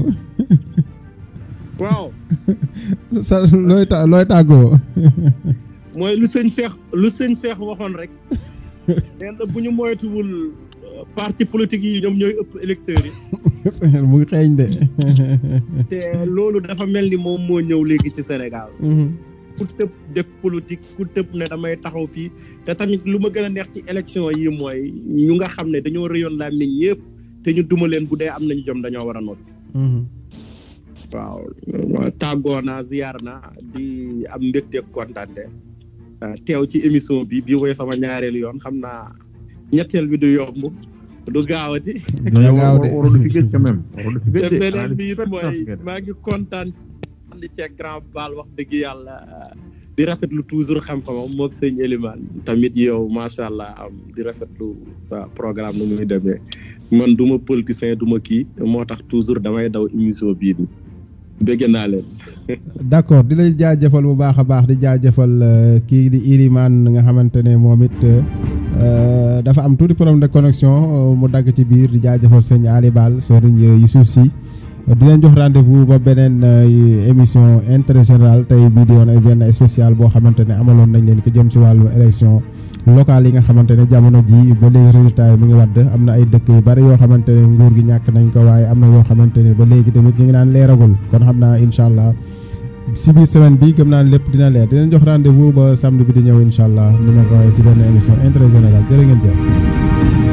waaw sa looy ta looy tàggoo. mooy lu sëñ Seex lu sëñ Seex waxoon rek nee na bu ñu moytuwul euh, parti politique yi ñoom ñooy ëpp électeurs yi mu ngi xeeñ de. te loolu dafa mel ni moom moo ñëw léegi ci Sénégal ku tëb def politique ku tëb ne damay taxaw fii te tamit lu ma gën a neex ci élection yi mooy ñu nga xam ne dañoo rëyoon laa nit ñëpp te ñu duma leen bu dee am nañu jom dañoo war a noppi waaw tàggoo naa ziyaar naa di am mbégte ak kontaante ah, teew ci émission bi bi woy sama ñaareelu yoon xam naa ñetteel bi du yomb du gaawati dina gaaw de. waroon fi géej quand même waroon fi te géej de beneen bi it Ah, mooy ngeen. maa ngi kontaan ànd ceeg grand baal wax dëgg yàlla di rafetlu toujours xam-xamam moog sëñ Elimane tamit yow macha allah am di rafetlu sa programme nu muy demee man du ma politicien du ma kii moo tax toujours damay daw émission bii nii bëgg naa leen. d'accord di lay jaajëfal bu baax a baax di jaajëfal euh, kii di Ilimane nga xamante ne moom it euh, dafa am tuuti problème de connexion euh, mu dagg ci biir di jaajëfal sëñ Ali Bal sëriñ Youssouf Sy di leen jox rendez-vous ba beneen euh, émission intérêt général tey bii di woon ay benn spécial boo xamante ne amaloon nañ leen ko jëm si wàllu élection locale yi nga xamante ne jamono ji ba léegi résultat yi mu ngi wadd am na ay dëkk yu bari yoo xamante ne nguur gi ñàkk nañ ko waaye am na yoo xamante ne ba léegi tamit ñu ngi naan leeragul kon xam naa incha allah si biir semaine bi gëm naa ne lépp dina leer dinañ jox rendez-vous ba samedi bi di ñëw incha allah ni ma ko waxee si benn émission intérêt général jërë ngeen jëf.